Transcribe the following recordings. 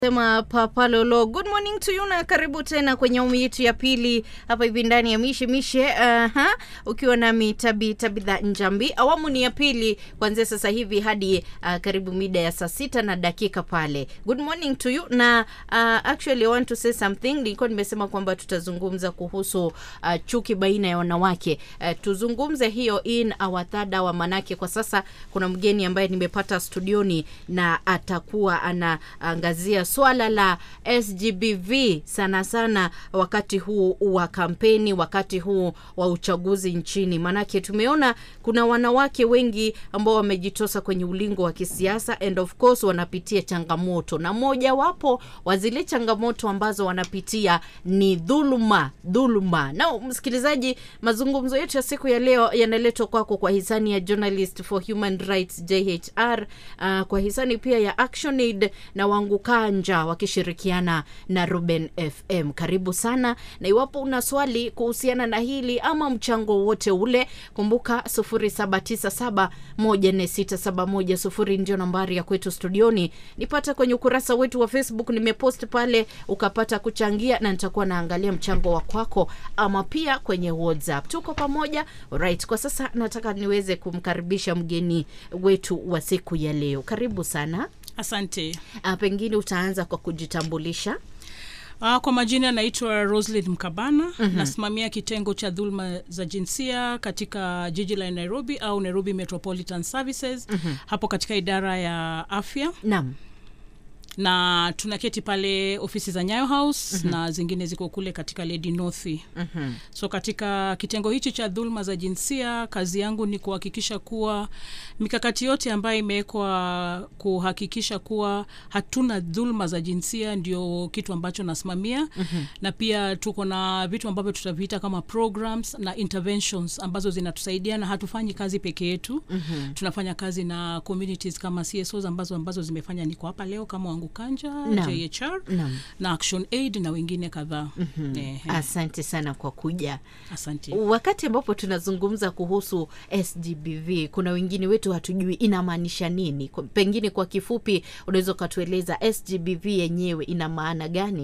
sema papalolo good morning to you na karibu tena kwenye awamu yetu ya pili hapa hivi ndani ya mishe mishe uh-huh. ukiwa nami tabi tabitha njambi awamu ni ya pili kuanzia sasa hivi hadi uh, karibu mida ya saa sita na dakika pale good morning to you na uh, actually I want to say something nilikuwa nimesema kwamba tutazungumza kuhusu uh, chuki baina ya wanawake uh, tuzungumze hiyo in our third hour manake kwa sasa kuna mgeni ambaye nimepata studioni na atakuwa anaangazia swala la sgbv sana sana wakati huu wa kampeni wakati huu wa uchaguzi nchini maanake tumeona kuna wanawake wengi ambao wamejitosa kwenye ulingo wa kisiasa and of course wanapitia changamoto na mojawapo wa zile changamoto ambazo wanapitia ni dhuluma dhuluma na msikilizaji mazungumzo yetu ya siku ya leo yanaletwa kwako kwa hisani ya journalist for human rights jhr uh, kwa hisani pia ya actionaid na wangu kanja wakishirikiana na ruben fm karibu sana na iwapo una swali kuhusiana na hili ama mchango wote ule kumbuka 797 ndio nambari ya kwetu studioni nipata kwenye ukurasa wetu wa facebook nimepost pale ukapata kuchangia na nitakuwa naangalia mchango wa kwako ama pia kwenye whatsapp tuko pamoja right kwa sasa nataka niweze kumkaribisha mgeni wetu wa siku ya leo karibu sana asante uh, pengine utaanza kwa kujitambulisha uh, kwa majina naitwa roslin mkabana mm-hmm. nasimamia kitengo cha dhuluma za jinsia katika jiji la nairobi au nairobi metropolitan services mm-hmm. hapo katika idara ya afya naam na tunaketi pale ofisi za nyayo house mm-hmm. na zingine ziko kule katika lady northi mm-hmm. so katika kitengo hichi cha dhuluma za jinsia kazi yangu ni kuhakikisha kuwa mikakati yote ambayo imewekwa kuhakikisha kuwa hatuna dhuluma za jinsia ndio kitu ambacho nasimamia mm-hmm. na pia tuko na vitu ambavyo tutaviita kama programs na interventions ambazo zinatusaidia na hatufanyi kazi peke yetu mm-hmm. tunafanya kazi na communities kama csos ambazo ambazo zimefanya niko hapa leo kama wangu kanja Naam. jhr Naam. na action aid na wengine kadhaa mm-hmm. eh, eh, asante sana kwa kuja asante wakati ambapo tunazungumza kuhusu sgbv kuna wengine wetu hatujui inamaanisha nini Kwa- pengine kwa kifupi unaweza ukatueleza sgbv yenyewe ina maana gani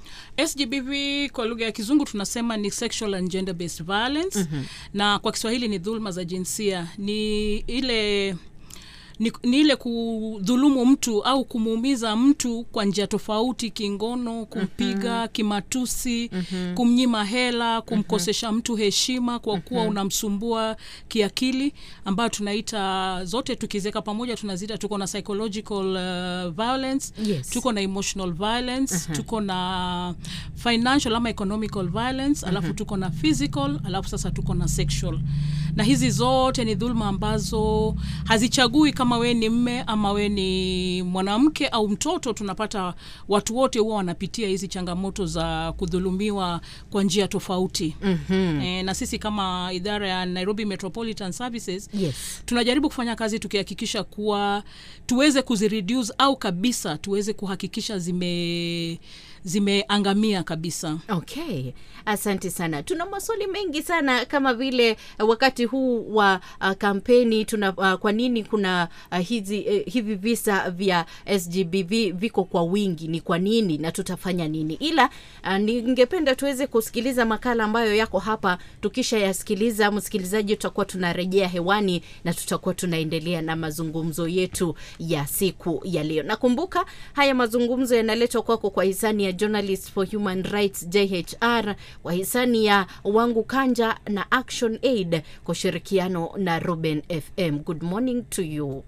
sgbv kwa lugha ya kizungu tunasema ni sexual and gender based violence mm-hmm. na kwa kiswahili ni dhuluma za jinsia ni ile ni, ni ile kudhulumu mtu au kumuumiza mtu kwa njia tofauti kingono kumpiga mm-hmm. kimatusi mm-hmm. kumnyima hela kumkosesha mtu heshima kwa kuwa mm-hmm. unamsumbua kiakili ambayo tunaita zote tukiziweka pamoja tunaziita tuko na psychological uh, violence Yes. tuko na emotional violence uh-huh. tuko na financial ama economical violence uh-huh. alafu tuko na physical alafu sasa tuko na sexual na hizi zote ni dhuluma ambazo hazichagui kama we ni mme ama we ni mwanamke au mtoto tunapata watu wote huwa wanapitia hizi changamoto za kudhulumiwa kwa njia tofauti mm-hmm. e, na sisi kama idara ya nairobi metropolitan services yes tunajaribu kufanya kazi tukihakikisha kuwa tuweze kuzireduce au kabisa tuweze kuhakikisha zime zimeangamia kabisa okay asante sana tuna maswali mengi sana kama vile uh, wakati huu wa uh, kampeni tuna uh, kwa nini kuna uh, hizi uh, hivi visa vya sgbv viko kwa wingi ni kwa nini na tutafanya nini ila uh, ningependa tuweze kusikiliza makala ambayo yako hapa tukisha yasikiliza msikilizaji tutakuwa tunarejea hewani na tutakuwa tunaendelea na mazungumzo yetu ya siku ya leo nakumbuka haya mazungumzo yanaletwa kwako kwa hisani ya journalist for human rights jhr kwa hisani ya wangu kanja na action aid kwa ushirikiano na ruben fm good morning to you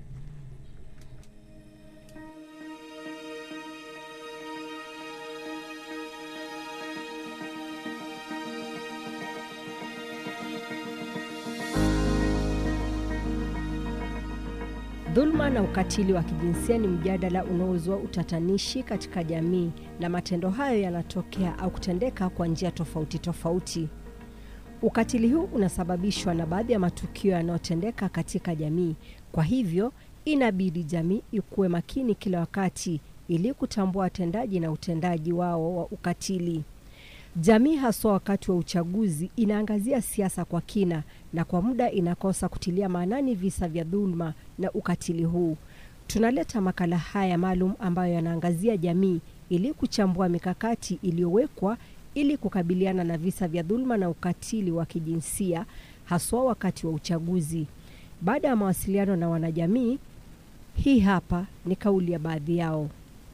Dhuluma na ukatili wa kijinsia ni mjadala unaozua utatanishi katika jamii, na matendo hayo yanatokea au kutendeka kwa njia tofauti tofauti. Ukatili huu unasababishwa na baadhi ya matukio yanayotendeka katika jamii. Kwa hivyo, inabidi jamii ikuwe makini kila wakati ili kutambua watendaji na utendaji wao wa ukatili. Jamii haswa wakati wa uchaguzi inaangazia siasa kwa kina na kwa muda inakosa kutilia maanani visa vya dhuluma na ukatili huu. Tunaleta makala haya maalum ambayo yanaangazia jamii ili kuchambua mikakati iliyowekwa ili kukabiliana na visa vya dhuluma na ukatili wa kijinsia haswa wakati wa uchaguzi. Baada ya mawasiliano na wanajamii, hii hapa ni kauli ya baadhi yao.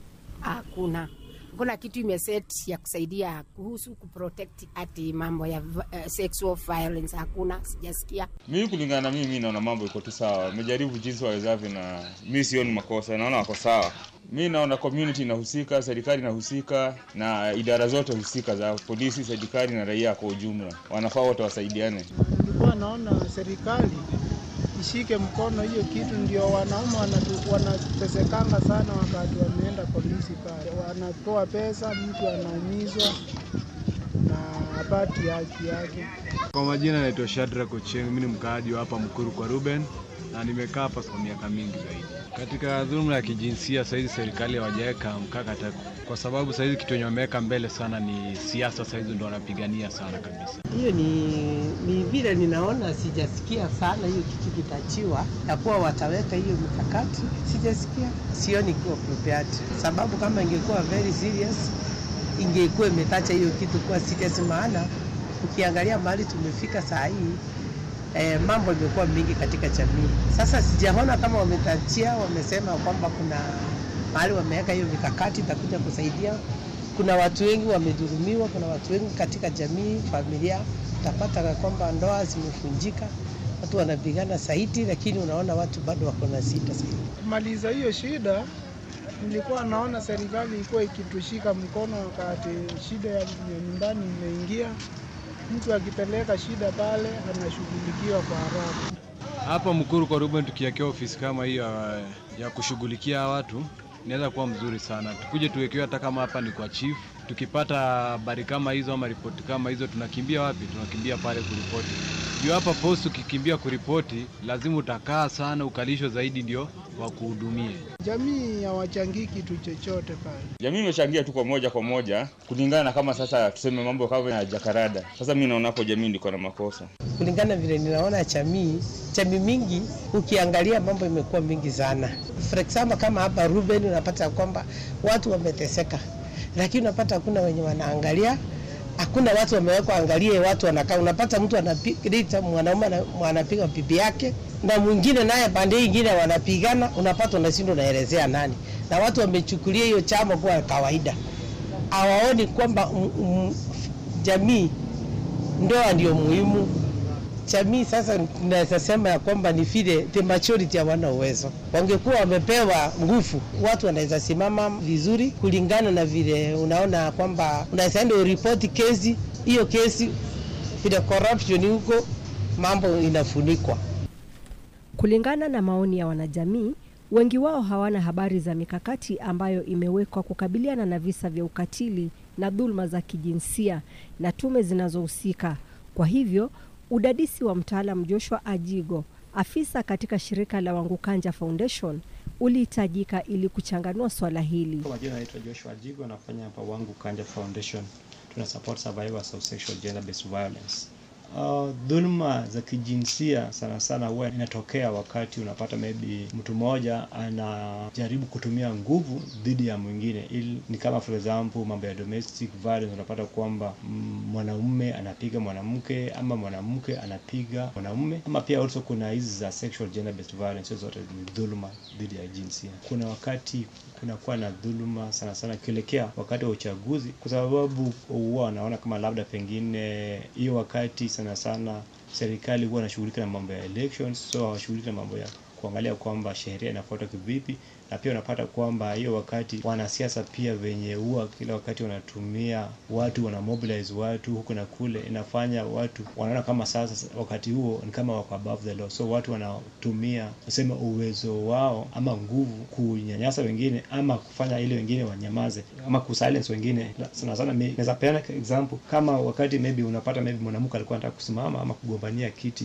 Hakuna kuna kitu imeset ya kusaidia kuhusu kuprotect ati mambo ya uh, sexual violence. Hakuna, sijasikia. Mimi kulingana na mimi, mimi naona mambo iko tu sawa, wamejaribu jinsi wawezavyo, na mimi sioni makosa, naona wako sawa. Mi naona community inahusika, serikali inahusika, na idara zote husika za polisi, serikali na raia kwa ujumla, wanafaa wote wasaidiane. Nilikuwa naona serikali ishike mkono hiyo kitu, ndio wanaume wanatu- wanatesekanga sana wakati wameenda polisi pale, wanatoa pesa, mtu anaumizwa na hapati haki yake. Kwa majina naitwa Shadrack Ochieng, mimi ni mkaaji wa hapa Mkuru kwa Ruben na nimekaa hapa kwa miaka mingi zaidi. Katika dhuluma ya kijinsia saizi serikali hawajaweka mkakati, kwa sababu saizi kitu yenye wameweka mbele sana ni siasa, saizi ndo wanapigania sana kabisa. Hiyo ni, ni vile ninaona, sijasikia sana hiyo kitu kitachiwa ya kuwa wataweka hiyo mikakati, sijasikia, sioni ikiwa prepared, sababu kama ingekuwa very serious ingekuwa imetacha hiyo kitu kuwa serious, maana ukiangalia mahali tumefika saa hii eh, mambo imekuwa mingi katika jamii. Sasa sijaona kama wametachia, wamesema kwamba kuna mahali wameweka hiyo mikakati itakuja kusaidia. Kuna watu wengi wamedhulumiwa, kuna watu wengi katika jamii, familia, utapata kwamba ndoa zimefunjika, watu wanapigana zaidi, lakini unaona watu bado wako na sita zaidi. Kumaliza hiyo shida, nilikuwa naona serikali ilikuwa ikitushika mkono wakati shida ya ya nyumbani imeingia. Mtu akipeleka shida pale anashughulikiwa kwa haraka. Hapa Mkuru kwa Ruben tukiwekewa ofisi kama hiyo ya- ya kushughulikia watu inaweza kuwa mzuri sana. Tukuje tuwekewe hata kama hapa ni kwa chief. Tukipata habari kama hizo ama ripoti kama hizo, tunakimbia wapi? Tunakimbia pale kuripoti. Juu hapa post ukikimbia kuripoti, lazima utakaa sana, ukalishwa zaidi ndio wakuhudumie. Jamii hawachangii kitu chochote pale. Jamii imechangia tu kwa moja kwa moja kulingana na kama sasa tuseme mambo kama ya jakarada. Sasa mi naona hapo jamii ndiko na makosa. kulingana vile ninaona jamii jamii mingi, ukiangalia mambo imekuwa mingi sana. For example kama hapa Ruben, unapata kwamba watu wameteseka, lakini unapata hakuna wenye wanaangalia hakuna watu wamewekwa angalie watu wanakaa. Unapata mtu anapiga mwanaume ana- anapiga bibi yake na mwingine naye pande hii ingine wanapigana, unapata unashindwa unaelezea nani, na watu wamechukulia hiyo chama kuwa kawaida, hawaoni kwamba mm, mm, jamii ndoa ndio muhimu. Jamii sasa naweza sema ya kwamba ni vile the majority hawana uwezo. Wangekuwa wamepewa nguvu, watu wanaweza simama vizuri kulingana na vile unaona kwamba unaweza enda uripoti kesi hiyo, kesi vile corruption huko mambo inafunikwa. Kulingana na maoni ya wanajamii, wengi wao hawana habari za mikakati ambayo imewekwa kukabiliana na visa vya ukatili na dhuluma za kijinsia na tume zinazohusika. Kwa hivyo, udadisi wa mtaalam Joshua Ajigo, afisa katika shirika la Wangukanja Foundation, ulihitajika ili kuchanganua swala hili. Kwa majina naitwa Joshua Jigo, nafanya hapa Wangu Kanja Foundation. Tuna support survivors of sexual gender based violence. Uh, dhuluma za kijinsia sana sana huwa inatokea wakati unapata maybe mtu mmoja anajaribu kutumia nguvu dhidi ya mwingine, ili ni kama for example mambo ya domestic violence. Unapata kwamba mm, mwanaume anapiga mwanamke ama mwanamke anapiga mwanaume, ama pia also kuna hizi za sexual gender based violence. Hizo zote ni dhuluma dhidi ya jinsia. Kuna wakati kunakuwa na dhuluma sana sana ikielekea wakati wa uchaguzi, kwa sababu huwa wanaona kama labda pengine hiyo wakati sana sana serikali huwa wanashughulika na mambo ya elections, so hawashughuliki na mambo ya kuangalia kwamba sheria inafuatwa kivipi, na pia unapata kwamba hiyo wakati wanasiasa pia venye huwa kila wakati wanatumia watu, wana mobilize watu huku na kule, inafanya watu wanaona kama sasa wakati huo ni kama wako above the law, so watu wanatumia kusema uwezo wao ama nguvu kunyanyasa wengine ama kufanya ile wengine wanyamaze ama kusilence wengine. Sana sana mi- naweza peana example kama wakati maybe unapata maybe mwanamke alikuwa anataka kusimama ama kugombania kiti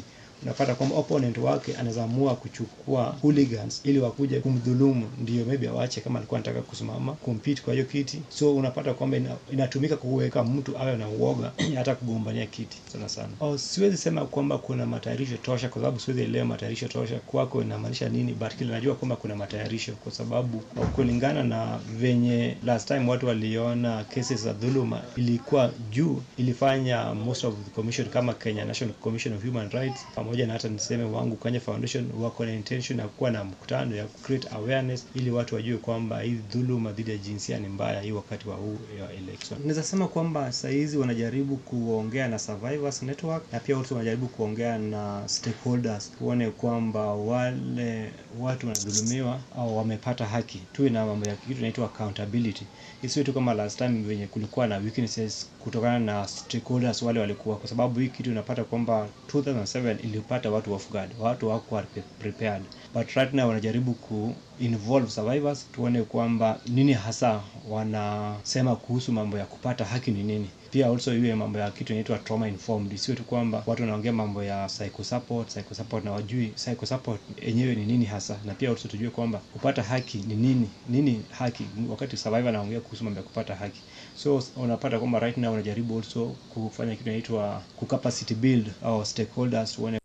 unapata kwamba opponent wake anaweza amua kuchukua hooligans ili wakuje kumdhulumu, ndio maybe awache kama alikuwa anataka kusimama compete kwa hiyo kiti. So unapata kwamba ina, inatumika kuweka mtu awe na uoga hata kugombania kiti sana sana. Oh, siwezi sema kwamba kuna matayarisho tosha, kwa sababu siwezi elewa matayarisho tosha kwako inamaanisha nini, but kile najua kwamba kuna matayarisho, kwa sababu kulingana na venye last time watu waliona cases za dhuluma ilikuwa juu, ilifanya most of the commission kama Kenya National Commission of Human Rights pamoja na hata niseme wangu Kenya Foundation wako na intention ya kuwa na mkutano ya create awareness ili watu wajue kwamba hii dhuluma dhidi ya jinsia ni mbaya hii wakati wa huu ya election. Naweza sema kwamba saizi wanajaribu kuongea na Survivors Network na pia watu wanajaribu kuongea na stakeholders, tuone kwamba wale watu wanadhulumiwa au wamepata haki, tuwe na mambo ya kitu inaitwa accountability, isiwe tu kama last time venye kulikuwa na weaknesses kutokana na stakeholders wale walikuwa, kwa sababu hii kitu unapata kwamba 2007 ilipata watu off guard, watu hawakuwa prepared, but right now wanajaribu ku involve survivors, tuone kwamba nini hasa wanasema kuhusu mambo ya kupata haki ni nini. Pia also iwe mambo ya kitu inaitwa trauma informed, isiwe tu kwamba watu wanaongea mambo ya psycho support, psycho support na wajui psycho support yenyewe ni nini hasa, na pia also tujue kwamba kupata haki ni nini, nini haki, wakati survivor anaongea kuhusu mambo ya kupata haki. So unapata kwamba right now wanajaribu also kufanya kitu inaitwa ku capacity build au stakeholders, tuone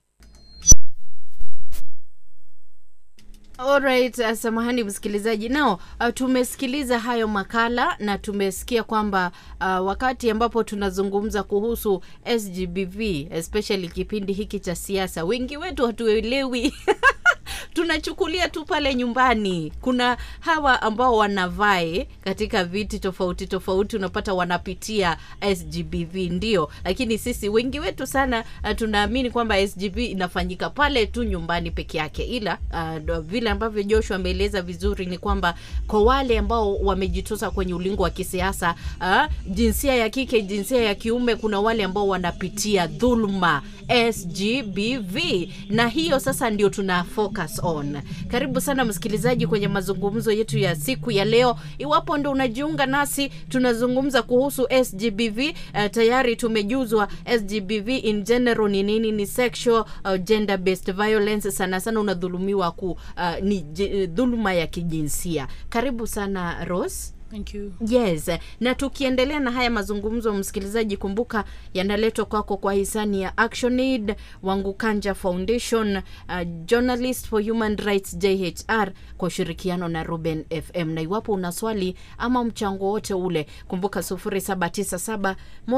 Alright, uh, samahani msikilizaji. Nao uh, tumesikiliza hayo makala na tumesikia kwamba uh, wakati ambapo tunazungumza kuhusu SGBV especially kipindi hiki cha siasa, wengi wetu hatuelewi tunachukulia tu pale nyumbani. Kuna hawa ambao wanavae katika viti tofauti tofauti, unapata wanapitia SGBV ndio, lakini sisi wengi wetu sana uh, tunaamini kwamba SGB inafanyika pale tu nyumbani peke yake, ila uh, vile ambavyo Joshua ameeleza vizuri ni kwamba kwa wale ambao wamejitosa kwenye ulingo wa kisiasa uh, jinsia ya kike, jinsia ya kiume, kuna wale ambao wanapitia dhulma SGBV, na hiyo sasa ndio tuna focus on. Karibu sana msikilizaji kwenye mazungumzo yetu ya siku ya leo. Iwapo ndo unajiunga nasi, tunazungumza kuhusu SGBV. Uh, tayari tumejuzwa SGBV in general ni nini, ni sexual uh, gender based violence, sana sana unadhulumiwa ku uh, ni j- dhuluma ya kijinsia. Karibu sana Rose. Thank you. Yes, na tukiendelea na haya mazungumzo, msikilizaji, kumbuka yanaletwa kwako kwa hisani ya ActionAid, Wangukanja Foundation, uh, Journalist for Human Rights JHR kwa ushirikiano na Ruben FM. Na iwapo una swali ama mchango wote ule, kumbuka 0797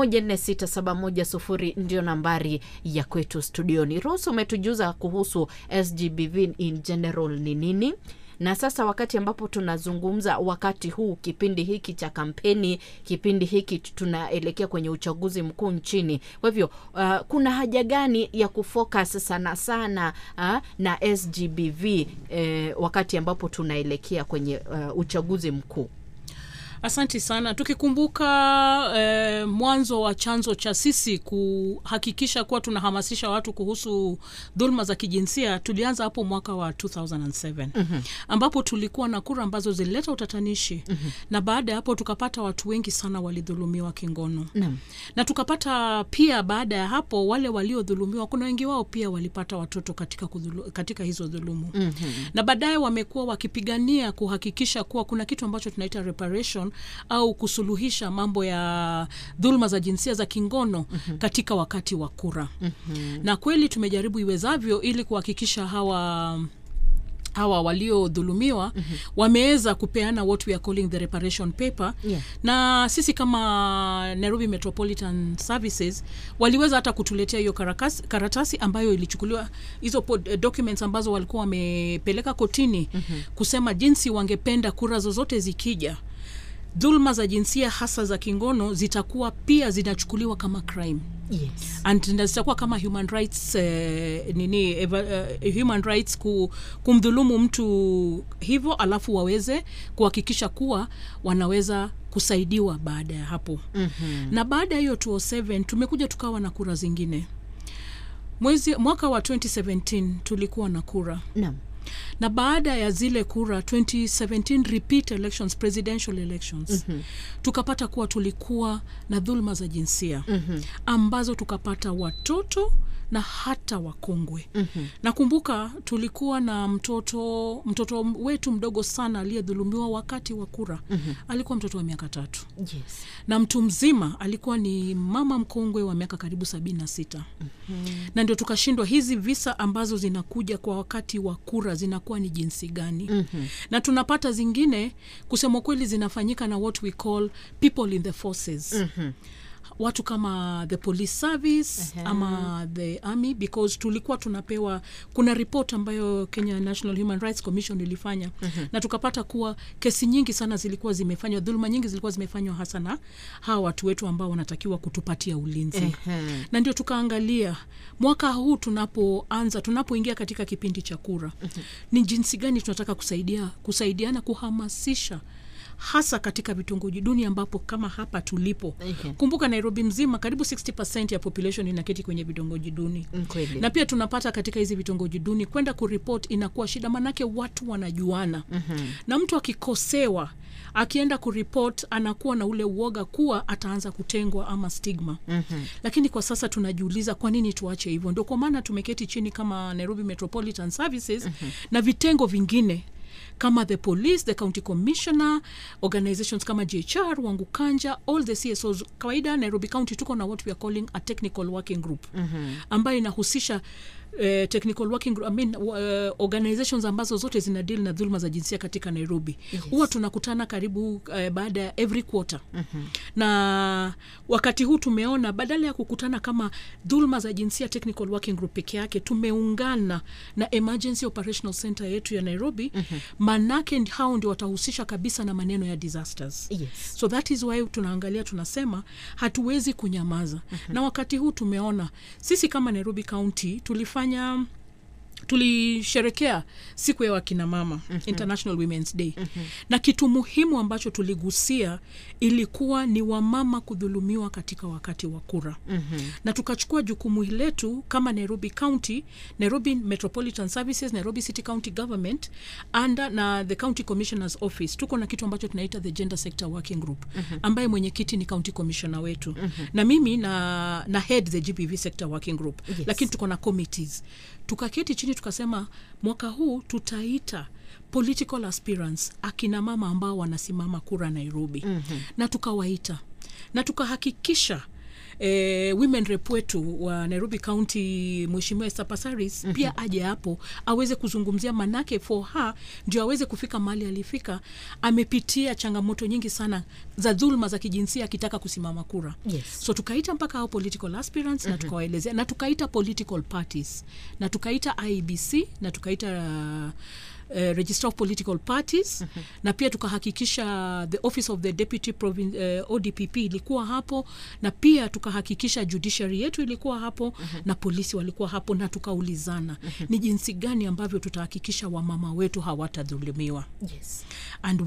14671 ndio nambari ya kwetu studioni. Rose, umetujuza kuhusu SGBV in general ni nini na sasa wakati ambapo tunazungumza wakati huu kipindi hiki cha kampeni kipindi hiki tunaelekea kwenye uchaguzi mkuu nchini kwa hivyo uh, kuna haja gani ya kufocus sana sana uh, na sgbv eh, wakati ambapo tunaelekea kwenye uh, uchaguzi mkuu Asanti sana. Tukikumbuka eh, mwanzo wa chanzo cha sisi kuhakikisha kuwa tunahamasisha watu kuhusu dhuluma za kijinsia, tulianza hapo mwaka wa 2007 mm-hmm. ambapo tulikuwa na kura ambazo zilileta utatanishi mm-hmm. na baada ya hapo tukapata watu wengi sana walidhulumiwa kingono Naam. na tukapata pia baada ya hapo wale waliodhulumiwa kuna wengi wao pia walipata watoto katika, kudhulu, katika hizo dhulumu mm-hmm. na baadaye wamekuwa wakipigania kuhakikisha kuwa kuna kitu ambacho tunaita reparation au kusuluhisha mambo ya dhuluma za jinsia za kingono mm-hmm. katika wakati wa kura mm-hmm. na kweli tumejaribu iwezavyo ili kuhakikisha hawa hawa waliodhulumiwa mm-hmm. wameweza kupeana what we are calling the reparation paper Yeah. na sisi kama nairobi metropolitan services waliweza hata kutuletea hiyo karakasi- karatasi ambayo ilichukuliwa hizo pod- eh, documents ambazo walikuwa wamepeleka kotini mm-hmm. kusema jinsi wangependa kura zozote zikija dhuluma za jinsia hasa za kingono zitakuwa pia zinachukuliwa kama crime yes. and na zitakuwa kama human rights eh, nini eva, eh, human rights ku, kumdhulumu mtu hivyo alafu waweze kuhakikisha kuwa wanaweza kusaidiwa baada ya hapo mm-hmm. na baada ya hiyo 207 tumekuja tukawa na kura zingine mwezi mwaka wa 2017 tulikuwa na kura Naam. na baada ya zile kura 2017 repeat elections presidential elections mm-hmm. tukapata kuwa tulikuwa na dhuluma za jinsia mm-hmm. ambazo tukapata watoto na hata wakongwe mm-hmm. nakumbuka tulikuwa na mtoto mtoto wetu mdogo sana aliyedhulumiwa wakati wa kura mm-hmm. alikuwa mtoto wa miaka tatu yes. na mtu mzima alikuwa ni mama mkongwe wa miaka karibu sabini na sita mm-hmm. na ndio tukashindwa hizi visa ambazo zinakuja kwa wakati wa kura zinakuwa ni jinsi gani mm-hmm. na tunapata zingine kusema kweli zinafanyika na what we call people in the forces mm-hmm watu kama the police service uh-huh. ama the army because tulikuwa tunapewa kuna report ambayo kenya national human rights commission ilifanya uh-huh. na tukapata kuwa kesi nyingi sana zilikuwa zimefanywa dhuluma nyingi zilikuwa zimefanywa hasa na hawa watu wetu ambao wanatakiwa kutupatia ulinzi uh-huh. na ndio tukaangalia mwaka huu tunapoanza tunapoingia katika kipindi cha kura uh-huh. ni jinsi gani tunataka kusaidia kusaidiana kuhamasisha hasa katika vitongoji duni ambapo kama hapa tulipo Okay. kumbuka nairobi mzima karibu 60 ya population inaketi kwenye vitongoji duni Mm, kweli. na pia tunapata katika hizi vitongoji duni kwenda kuripot inakuwa shida manake watu wanajuana mm-hmm. na mtu akikosewa akienda kuripot anakuwa na ule uoga kuwa ataanza kutengwa ama stigma mm-hmm. lakini kwa sasa tunajiuliza kwa nini tuache hivyo ndio kwa maana tumeketi chini kama nairobi metropolitan services mm-hmm. na vitengo vingine kama the police the county commissioner organizations kama jhr wangu kanja all the csos kawaida nairobi county tuko na what we are calling a technical working group mm-hmm. ambayo inahusisha Uh, technical working group, I mean, uh, organizations ambazo zote zina deal na dhuluma za jinsia katika nairobi huwa yes. tunakutana karibu uh, baada ya every quarter mm-hmm. na wakati huu tumeona badala ya kukutana kama dhuluma za jinsia technical working group peke yake tumeungana na emergency operational center yetu ya nairobi mm-hmm. manake hao ndio watahusisha kabisa na maneno ya disasters Yes. so that is why tunaangalia tunasema hatuwezi kunyamaza mm-hmm. na wakati huu tumeona sisi kama nairobi county tulifanya tulisherekea siku ya wakina mama mm-hmm. international womens day mm-hmm. na kitu muhimu ambacho tuligusia ilikuwa ni wamama kudhulumiwa katika wakati wa kura mm-hmm. na tukachukua jukumu letu kama nairobi county nairobi metropolitan services nairobi city county government under na the county commissioners office tuko na kitu ambacho tunaita the gender sector working group mm-hmm. ambaye mwenyekiti ni county commissioner wetu mm-hmm. na mimi na, na head the gbv sector working group Yes. lakini tuko na committees tukaketi chini tukasema mwaka huu tutaita political aspirants akina mama ambao wanasimama kura nairobi mm-hmm. na tukawaita na tukahakikisha Eh, women rep wetu wa nairobi county mweshimiwa Esther Passaris mm-hmm. pia aje hapo aweze kuzungumzia manake for her ndio aweze kufika mahali alifika amepitia changamoto nyingi sana za dhulma za kijinsia akitaka kusimama kura Yes. so tukaita mpaka hao political aspirants mm-hmm. na tukawaelezea na tukaita political parties na tukaita ibc na tukaita uh, Uh, register of political parties mm-hmm. na pia tukahakikisha the office of the deputy provin- uh, odpp ilikuwa hapo na pia tukahakikisha judiciary yetu ilikuwa hapo mm-hmm. na polisi walikuwa hapo na tukaulizana mm-hmm. ni jinsi gani ambavyo tutahakikisha wamama wetu hawatadhulumiwa Yes. and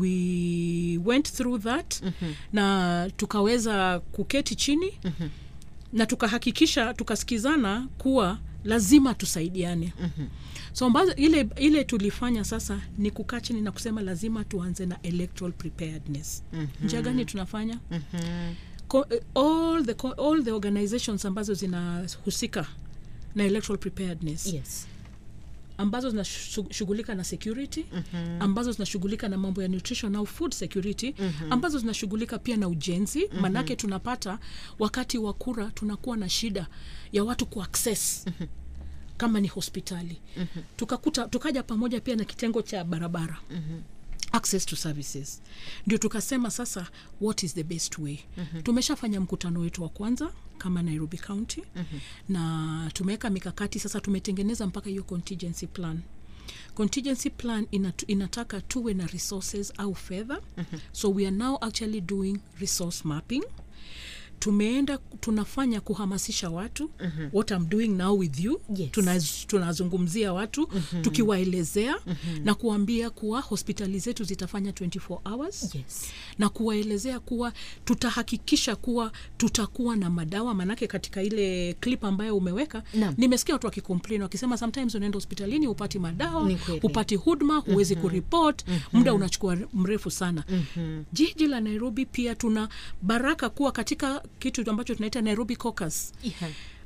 we went through that mm-hmm. na tukaweza kuketi chini mm-hmm. na tukahakikisha tukasikizana kuwa lazima tusaidiane mm-hmm. so ambazo ile, ile tulifanya sasa ni kukaa chini na kusema lazima tuanze na electoral preparedness mm-hmm. njia gani tunafanya mm-hmm. Ko, eh, all, the, co- all the organizations ambazo zinahusika na electoral preparedness Yes. ambazo zinashughulika na security mm-hmm. ambazo zinashughulika na mambo ya nutrition au food security mm-hmm. ambazo zinashughulika pia na ujenzi mm-hmm. manake tunapata wakati wa kura tunakuwa na shida ya watu kuaccess mm-hmm kama ni hospitali mm-hmm. tukakuta tukaja pamoja pia na kitengo cha barabara mm-hmm access to services ndio tukasema sasa what is the best way mm-hmm. tumeshafanya mkutano wetu wa kwanza kama nairobi county mm-hmm. na tumeweka mikakati sasa tumetengeneza mpaka hiyo contingency plan contingency plan inatu, inataka tuwe na resources au fedha mm-hmm. so we are now actually doing resource mapping tumeenda tunafanya kuhamasisha watu mm-hmm. what I'm doing now with you Yes. Tunaz, tunazungumzia watu mm-hmm. tukiwaelezea mm-hmm. na kuambia kuwa hospitali zetu zitafanya 24 hours Yes. na kuwaelezea kuwa tutahakikisha kuwa tutakuwa na madawa manake katika ile clip ambayo umeweka Naam. nimesikia watu wakicomplain wakisema sometimes unaenda hospitalini hupati madawa Ni kweli. hupati huduma huwezi mm-hmm. kuripot mm-hmm. muda unachukua mrefu sana mm-hmm. jiji la nairobi pia tuna baraka kuwa katika kitu ambacho tunaita nairobi caucus Yeah.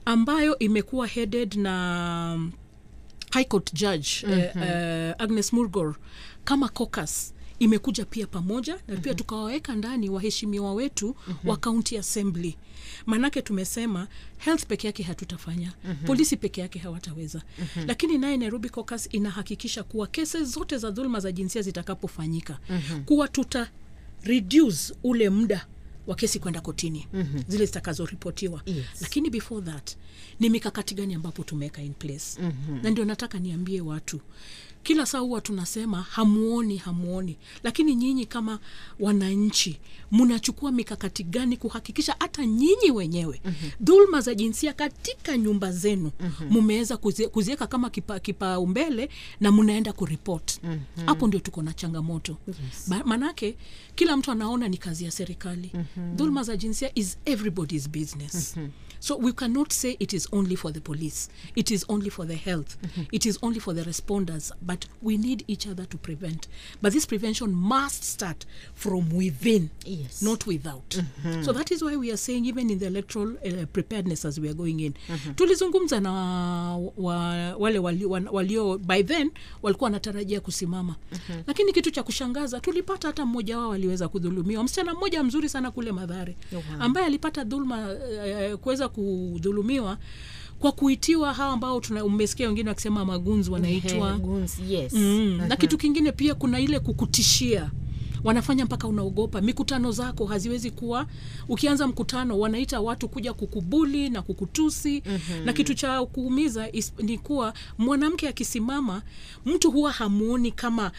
ambayo imekuwa headed na um, high court judge mm-hmm. uh, uh, agnes murgor kama caucus imekuja pia pamoja na pia mm-hmm. tukawaweka ndani waheshimiwa wetu mm-hmm. wa county assembly maanake tumesema health peke yake hatutafanya mm-hmm. polisi peke yake hawataweza mm-hmm. lakini naye nairobi caucus inahakikisha kuwa kesi zote za dhuluma za jinsia zitakapofanyika mm-hmm. kuwa tuta reduce ule muda wa kesi kwenda kotini mm-hmm. zile zitakazoripotiwa Yes. lakini before that ni mikakati gani ambapo tumeweka in place mm-hmm. na ndio nataka niambie watu kila saa huwa tunasema hamuoni hamuoni lakini nyinyi kama wananchi mnachukua mikakati gani kuhakikisha hata nyinyi wenyewe mm-hmm. dhulma za jinsia katika nyumba zenu mmeweza mm-hmm. kuziweka kama kipaumbele kipa kipaumbele na mnaenda kuripot hapo mm-hmm. ndio tuko na changamoto yes. manake kila mtu anaona ni kazi ya serikali mm-hmm. dhulma za jinsia is everybody's business mm-hmm. So we cannot say it is only for the police, it is only for the health, mm-hmm. it is only for the responders, but we need each other to prevent. But this prevention must start from within, Yes. not without. Mm-hmm. So that is why we are saying, even in the electoral uh, preparedness as we are going in, mm-hmm. tulizungumza na wa, wale walio, wa- walio by then walikuwa wanatarajia kusimama mm-hmm. lakini kitu cha kushangaza tulipata hata mmoja wao aliweza kudhulumiwa msichana mmoja mzuri sana kule madhare Wow. ambaye alipata dhuluma uh, kuweza kudhulumiwa kwa kuitiwa hawa ambao tuna umesikia wengine wakisema magunzi wanaitwa Ehe, goons, yes. mm. na kitu kingine pia kuna ile kukutishia wanafanya mpaka unaogopa mikutano zako haziwezi kuwa ukianza mkutano wanaita watu kuja kukubuli na kukutusi mm-hmm. na kitu cha kuumiza is, ni kuwa mwanamke akisimama mtu huwa hamuoni kama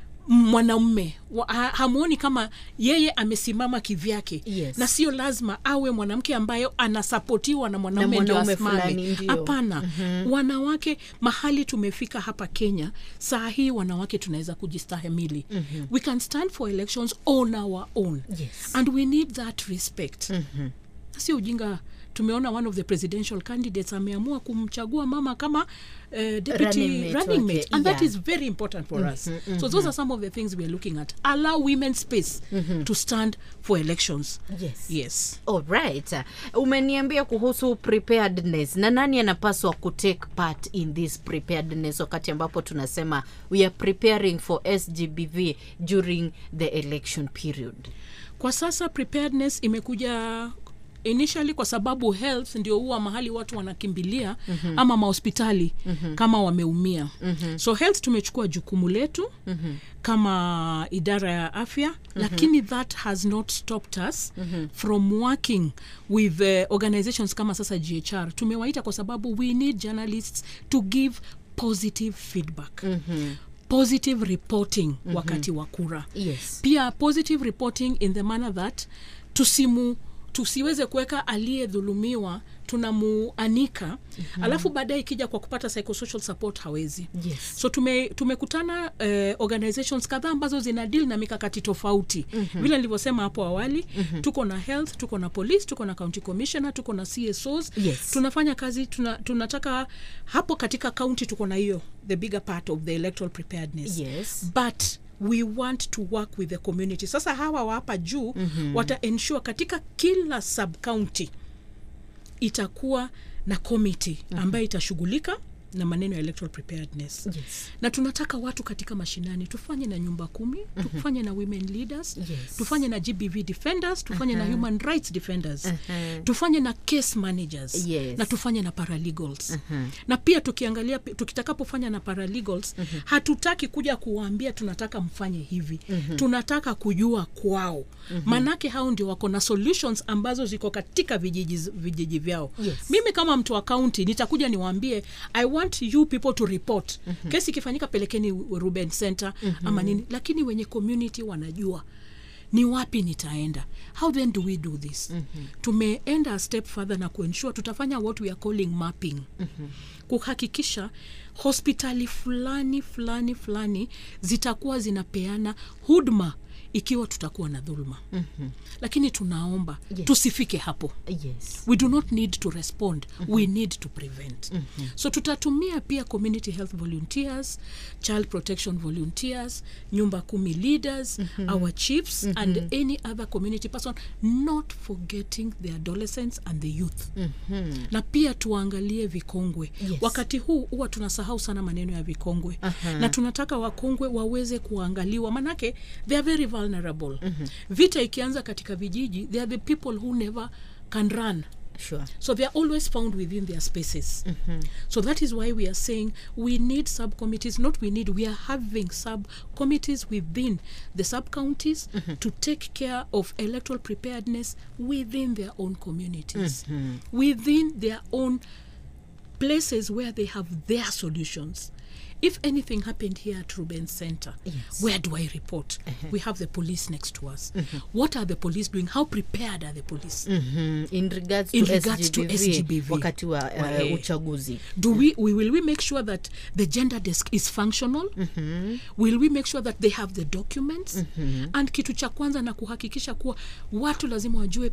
mwanaume Wa- ha, hamuoni kama yeye amesimama kivyake Yes. na sio lazima awe mwanamke ambayo anasapotiwa na mwanaume ndio mwanaume asimame. fulani, ndio. hapana mm-hmm. wanawake mahali tumefika hapa kenya saa hii wanawake tunaweza kujistahimili mm-hmm. we can stand for elections on our own Yes. and we need that respect mm-hmm. sio ujinga tumeona one of the presidential candidates ameamua kumchagua mama kama uh, deputy Running mate running wake, mate and that yeah. is very important for us so those are some of the things we are looking at allow women space to stand for elections Yes. yes Alright. umeniambia kuhusu preparedness na nani anapaswa kutake part in this preparedness wakati ambapo tunasema we are preparing for sgbv during the election period kwa sasa preparedness imekuja initially kwa sababu health ndio huwa mahali watu wanakimbilia mm-hmm. ama mahospitali mm-hmm. kama wameumia mm-hmm. so health tumechukua jukumu letu mm-hmm. kama idara ya afya mm-hmm. lakini that has not stopped us mm-hmm. from working with uh, organizations kama sasa ghr tumewaita kwa sababu we need journalists to give positive feedback mm-hmm. positive reporting mm-hmm. wakati wa kura yes pia positive reporting in the manner that tusimu tusiweze kuweka aliyedhulumiwa tunamuanika mm-hmm. alafu baadaye ikija kwa kupata psychosocial support hawezi Yes. so tume tumekutana uh, organizations kadhaa ambazo zina deal na mikakati tofauti mm-hmm. vile nilivyosema hapo awali mm-hmm. tuko na health tuko na police tuko na county commissioner tuko na csos Yes. tunafanya kazi tuna, tunataka hapo katika county tuko na hiyo the bigger part of the electoral preparedness Yes. but we want to work with the community sasa hawa wa hapa juu mm-hmm. wata ensure katika kila sub county itakuwa na committee ambayo mm-hmm. itashughulika na maneno ya electoral preparedness Yes. na tunataka watu katika mashinani tufanye na nyumba kumi mm-hmm. tufanye na women leaders Yes. tufanye na gbv defenders tufanye uh-huh. na human rights defenders Uh-huh. tufanye na case managers Yes. na tufanye na paralegals uh-huh. na pia tukiangalia tukitakapofanya na paralegals uh-huh. hatutaki kuja kuwaambia tunataka mfanye hivi uh-huh. tunataka kujua kwao uh-huh. maanake hao ndio wako na solutions ambazo ziko katika vijiji, vijiji vyao Yes. mimi kama mtu wa kaunti nitakuja niwaambie i want you people to report mm-hmm. kesi ikifanyika pelekeni ruben center mm-hmm. ama nini lakini wenye community wanajua ni wapi nitaenda how then do we do this mm-hmm. tumeenda a step further na kuensure tutafanya what we are calling mapping mm-hmm. kuhakikisha hospitali fulani fulani fulani zitakuwa zinapeana huduma ikiwa tutakuwa na dhuluma Mhm. lakini tunaomba Yes. tusifike hapo yes we do not need to respond we need to prevent Mhm. so tutatumia pia community health volunteers child protection volunteers nyumba kumi leaders Mhm. our chiefs Mhm. and any other community person not forgetting the adolescents and the youth Mhm. na pia tuangalie vikongwe Yes. wakati huu huwa tunasahau sana maneno ya vikongwe Aha. na tunataka wakongwe waweze kuangaliwa manake they are very vulnerable Mhm. vita ikianza katika vijiji they are the people who never can run sure so they are always found within their spaces so that is why we are saying we need subcommittees not we need we are having subcommittees within the sub counties to take care of electoral preparedness within their own communities Mhm. within their own places where they have their solutions if anything happened here at Ruben Center, Yes. where do I report? We have the police next to us. What are the police doing? How prepared are the police? Mhm. in regards to, In regards to SGBV, SGBV. wakati wa uh, Wahe. uchaguzi do we, we will we make sure that the gender desk is functional will we make sure that they have the documents and kitu cha kwanza na kuhakikisha kuwa watu lazima wajue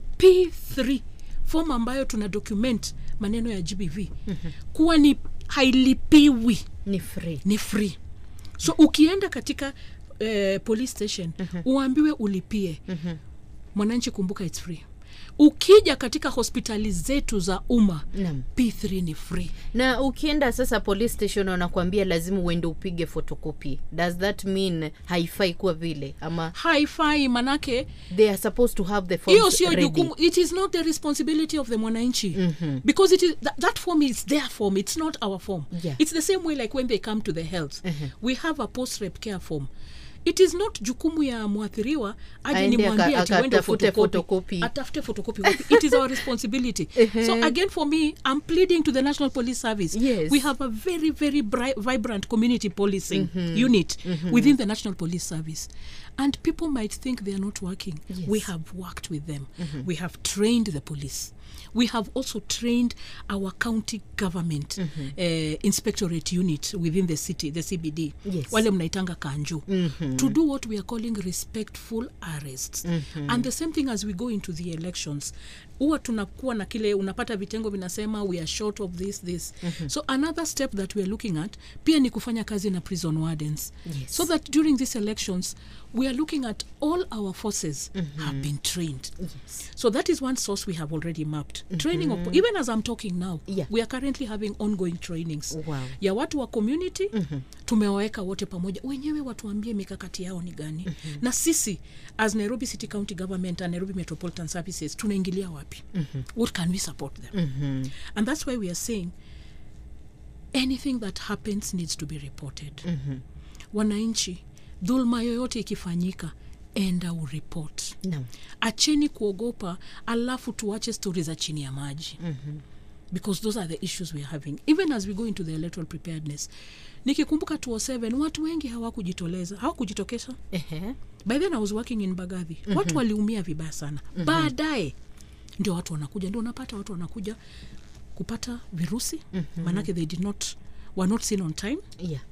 p3 form ambayo tuna document maneno ya gbv kuwa ni hailipiwi ni free ni free so ukienda katika eh, police station uambiwe ulipie mwananchi kumbuka its free ukija katika hospitali zetu za umma Naam. p3 ni free na ukienda sasa police station wanakuambia lazima uende upige photocopy does that mean haifai kuwa vile ama haifai manake they are supposed to have the forms hiyo sio ready. jukumu it is not the responsibility of the mwananchi because it is that, that form is their form it's not our form Yeah. it's the same way like when they come to the health we have a post rep care form it is not jukumu ya mwathiriwa aje Aende nimwambie aka- ati uende akatafute photocopy. photocopy. atafute photocopy wapi? it is our responsibility so again for me i'm pleading to the national police service Yes. we have a very very bri- vibrant community policing unit within the national police service and people might think they are not working Yes. we have worked with them we have trained the police we have also trained our county government uh, inspectorate unit within the city the cbd Yes. wale mnaitanga kanju to do what we are calling respectful arrests and the same thing as we go into the elections huwa tunakuwa na kile unapata vitengo vinasema we are short of this this so another step that we are looking at pia ni kufanya kazi na prison wardens Yes. so that during these elections we are looking at all our forces have been trained yes. so that is one source we have already mapped training of, even as i'm talking now Yeah. we are currently having ongoing trainings Wow. ya watu wa community tumewaweka wote pamoja wenyewe watuambie mikakati yao ni gani na sisi as nairobi city county government and nairobi metropolitan services tunaingilia wapi what can we support them and that's why we are saying anything that happens needs to be reported wananchi dhulma yoyote ikifanyika enda uripot Naam. acheni kuogopa alafu tuache stori za chini ya maji mm-hmm. because those are the issues we are having even as we go into the electoral preparedness nikikumbuka 207 watu wengi hawakujitoleza hawakujitokesha Ehe. by then i was working in bagadhi mm-hmm. watu waliumia vibaya sana mm-hmm. baadaye ndio watu wanakuja ndio unapata watu wanakuja kupata virusi mm-hmm. manake they did not were not seen on time yeah.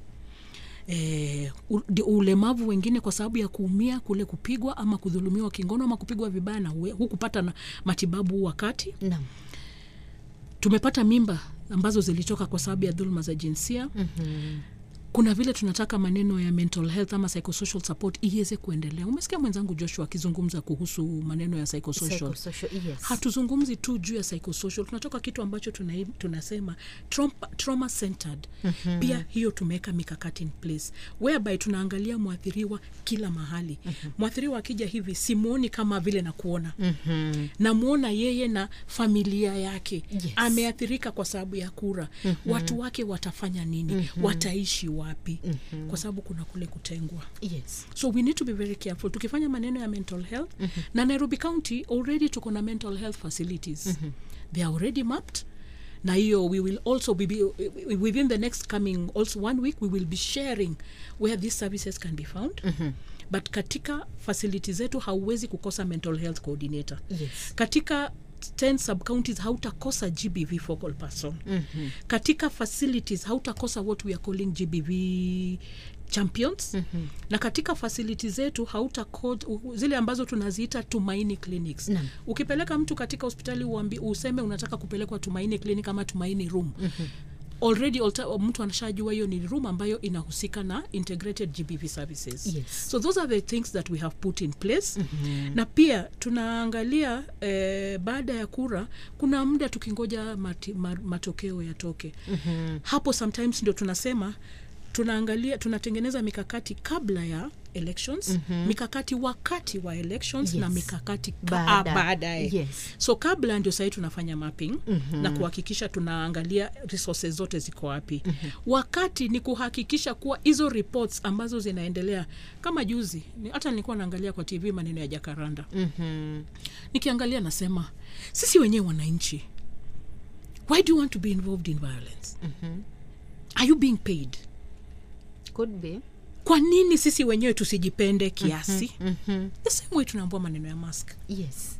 eh, u- di- ulemavu wengine kwa sababu ya kuumia kule kupigwa ama kudhulumiwa kingono ama kupigwa vibaya na huwe- hukupata na matibabu wakati Naam. tumepata mimba ambazo zilitoka kwa sababu ya dhuluma za jinsia mm-hmm. kuna vile tunataka maneno ya mental health ama psychosocial support iweze kuendelea umesikia mwenzangu joshua akizungumza kuhusu maneno ya psychosocial Psychosocial, yes. hatuzungumzi tu juu ya psychosocial tunatoka kitu ambacho tuna, tunasema trauma, trauma centered mm-hmm. pia hiyo tumeweka mikakati in place whereby tunaangalia mwathiriwa kila mahali mm-hmm. mwathiriwa akija hivi simwoni kama vile nakuona mm-hmm. namwona yeye na familia yake Yes. ameathirika kwa sababu ya kura mm-hmm. watu wake watafanya nini mm-hmm. wataishi wapi mm-hmm. kwa sababu kuna kule kutengwa yes. so we need to be very careful tukifanya maneno ya mental health mm-hmm. na nairobi county already tuko na mental health facilities mm-hmm. they are already mapped na hiyo we will also be, be within the next coming also one week we will be sharing where these services can be found mm-hmm. but katika facility zetu hauwezi kukosa mental health coordinator Yes. katika 10 subcounties hautakosa gbv focal person mm-hmm. katika facilities hautakosa what we are calling gbv champions mm-hmm. na katika fasiliti zetu hauta code, u- zile ambazo tunaziita tumaini clinics Naam. ukipeleka mtu katika hospitali uambi, useme unataka kupelekwa tumaini clinic ama tumaini room mm-hmm already alta, mtu anashajua hiyo ni room ambayo inahusika na integrated gbv services Yes. so those are the things that we have put in place mm-hmm. na pia tunaangalia eh, baada ya kura kuna muda tukingoja mati, ma, matokeo yatoke mm-hmm. hapo sometimes ndio tunasema tunaangalia tunatengeneza mikakati kabla ya elections mm-hmm. mikakati wakati wa elections Yes. na mikakati ka- Baada. ah, baadaye Yes. so kabla ndio sahii tunafanya mapping mm-hmm. na kuhakikisha tunaangalia resources zote ziko wapi mm-hmm. wakati ni kuhakikisha kuwa hizo reports ambazo zinaendelea kama juzi ni- hata nilikuwa naangalia kwa tv maneno ya jakaranda Mhm. nikiangalia nasema sisi wenyewe wananchi why do you want to be involved in violence mm-hmm. are you being paid Could be. kwa nini sisi wenyewe tusijipende kiasi Mhm. the same way tunaambua maneno ya mask Yes.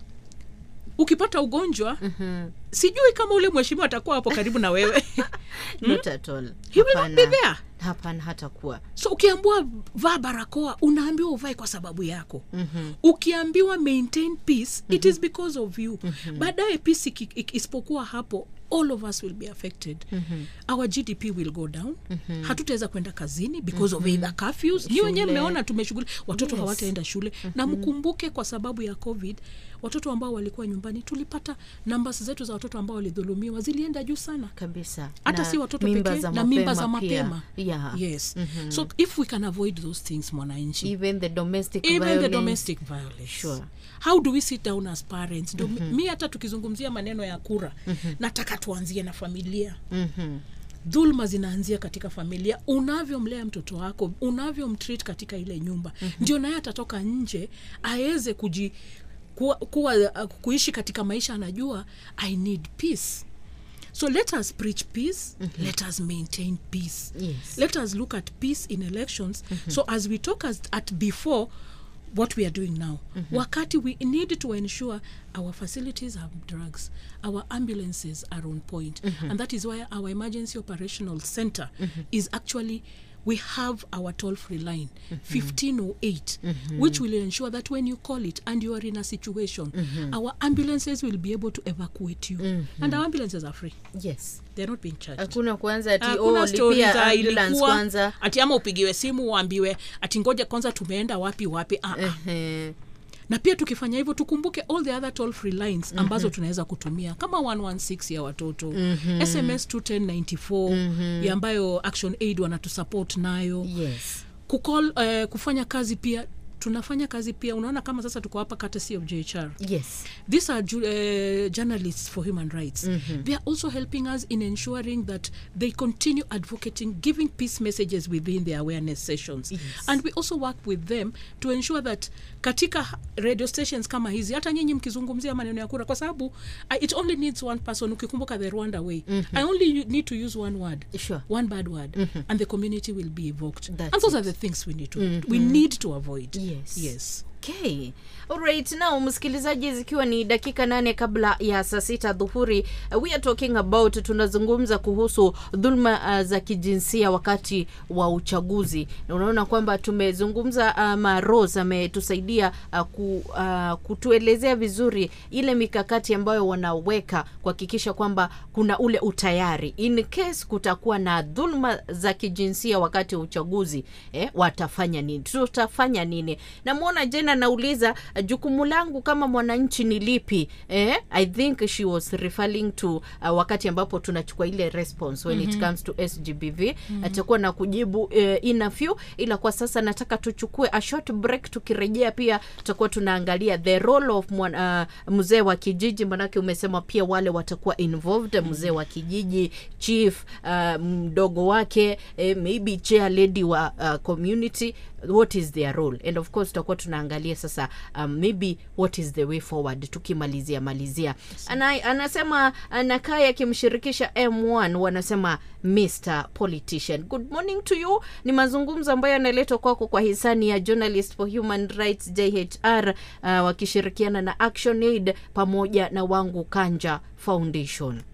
ukipata ugonjwa mm-hmm. sijui kama ule mheshimiwa atakuwa hapo karibu na wewe Not at all. He will not be Hapana. there. Hapana hata kuwa. so ukiambiwa vaa barakoa unaambiwa uvae kwa sababu yako mm-hmm. ukiambiwa maintain peace mm-hmm. it is because of you mm-hmm. baadaye peace iki- iki- isipokuwa hapo all of us will be affected mm-hmm. our gdp will go down mm-hmm. hatutaweza kwenda kazini because mm-hmm. of either curfews ni wenyewe Shule. mmeona tumeshughuli watoto Yes. hawataenda shule mm-hmm. na mkumbuke kwa sababu ya covid watoto ambao walikuwa nyumbani tulipata numbers zetu za watoto ambao walidhulumiwa zilienda juu sana kabisa hata Na si watoto mimba pekee za na mimba za pia. mapema yeah. yes mm-hmm. so if we can avoid those things mwananchi even the domestic even violence. the domestic violence Sure. how do we sit down as parents ndo mm-hmm. mi hata tukizungumzia maneno ya kura mm-hmm. nataka tuanzie na familia Mhm. dhulma zinaanzia katika familia unavyomlea mtoto wako unavyomtreat katika ile nyumba mm-hmm. ndio naye atatoka nje aweze kuji kuwa, kuwa, uh, kuishi katika maisha anajua i need peace so let us preach peace mm-hmm. let us maintain peace Yes. let us look at peace in elections mm-hmm. so as we talk as, at before what we are doing now mm-hmm. wakati we need to ensure our facilities have drugs our ambulances are on point mm-hmm. and that is why our emergency operational center mm-hmm. is actually we have our toll free line mm-hmm. 1508 mm-hmm. which will ensure that when you call it and you are in a situation mm-hmm. our ambulances will be able to evacuate you mm-hmm. and our ambulances are free yes they're not being charged hakuna kwanza ati hakuna oh, stori lipia za ambulance ilikuwa kwanza ati ama upigiwe simu uambiwe ati ngoja kwanza tumeenda wapi wapi ah, ah. Ehe. na pia tukifanya hivyo tukumbuke all the other toll free lines ambazo mm-hmm. tunaweza kutumia kama 116 ya watoto mm-hmm. sms 21094 mm-hmm. ya ambayo action aid wanatusupport nayo yes kukol uh, kufanya kazi pia tunafanya kazi pia unaona kama sasa tuko hapa courtesy of jhr yes these are ju- uh, journalists for human rights mm-hmm. they are also helping us in ensuring that they continue advocating giving peace messages within their awareness sessions Yes. and we also work with them to ensure that katika radio stations kama hizi hata nyinyi mkizungumzia maneno ya kura kwa sababu uh, it only needs one person ukikumbuka the rwanda way mm-hmm. i only u- need to use one word Sure. one bad word mm-hmm. and the community will be evoked That's and those it. are the things we need to we need to avoid Yes. yes okay alright now msikilizaji zikiwa ni dakika nane kabla ya saa sita dhuhuri uh, we are talking about tunazungumza kuhusu dhulma uh, za kijinsia wakati wa uchaguzi na unaona kwamba tumezungumza ama rose ametusaidia uh, ku, uh, kutuelezea vizuri ile mikakati ambayo wanaweka kuhakikisha kwamba kuna ule utayari in case kutakuwa na dhulma za kijinsia wakati wa uchaguzi eh, watafanya nini tutafanya nini namwona jena nauliza uh, jukumu langu kama mwananchi ni lipi eh, i think she was referring to uh, wakati ambapo tunachukua ile response when mm-hmm. it comes to sgbv mm-hmm. atakuwa na kujibu uh, in a few ila kwa sasa nataka tuchukue a short break tukirejea pia tutakuwa tunaangalia the role of mwan, uh, mzee wa kijiji manake umesema pia wale watakuwa involved mzee wa kijiji chief uh, mdogo wake eh, maybe chair lady wa uh, community what is their role and of course tutakuwa tunaangalia sasa um, maybe what is the way forward tukimalizia malizia Ana, anasema anakaa akimshirikisha m1 wanasema mr politician good morning to you ni mazungumzo ambayo yanaletwa kwako kwa hisani ya journalist for human rights jhr uh, wakishirikiana na action aid pamoja na wangu kanja foundation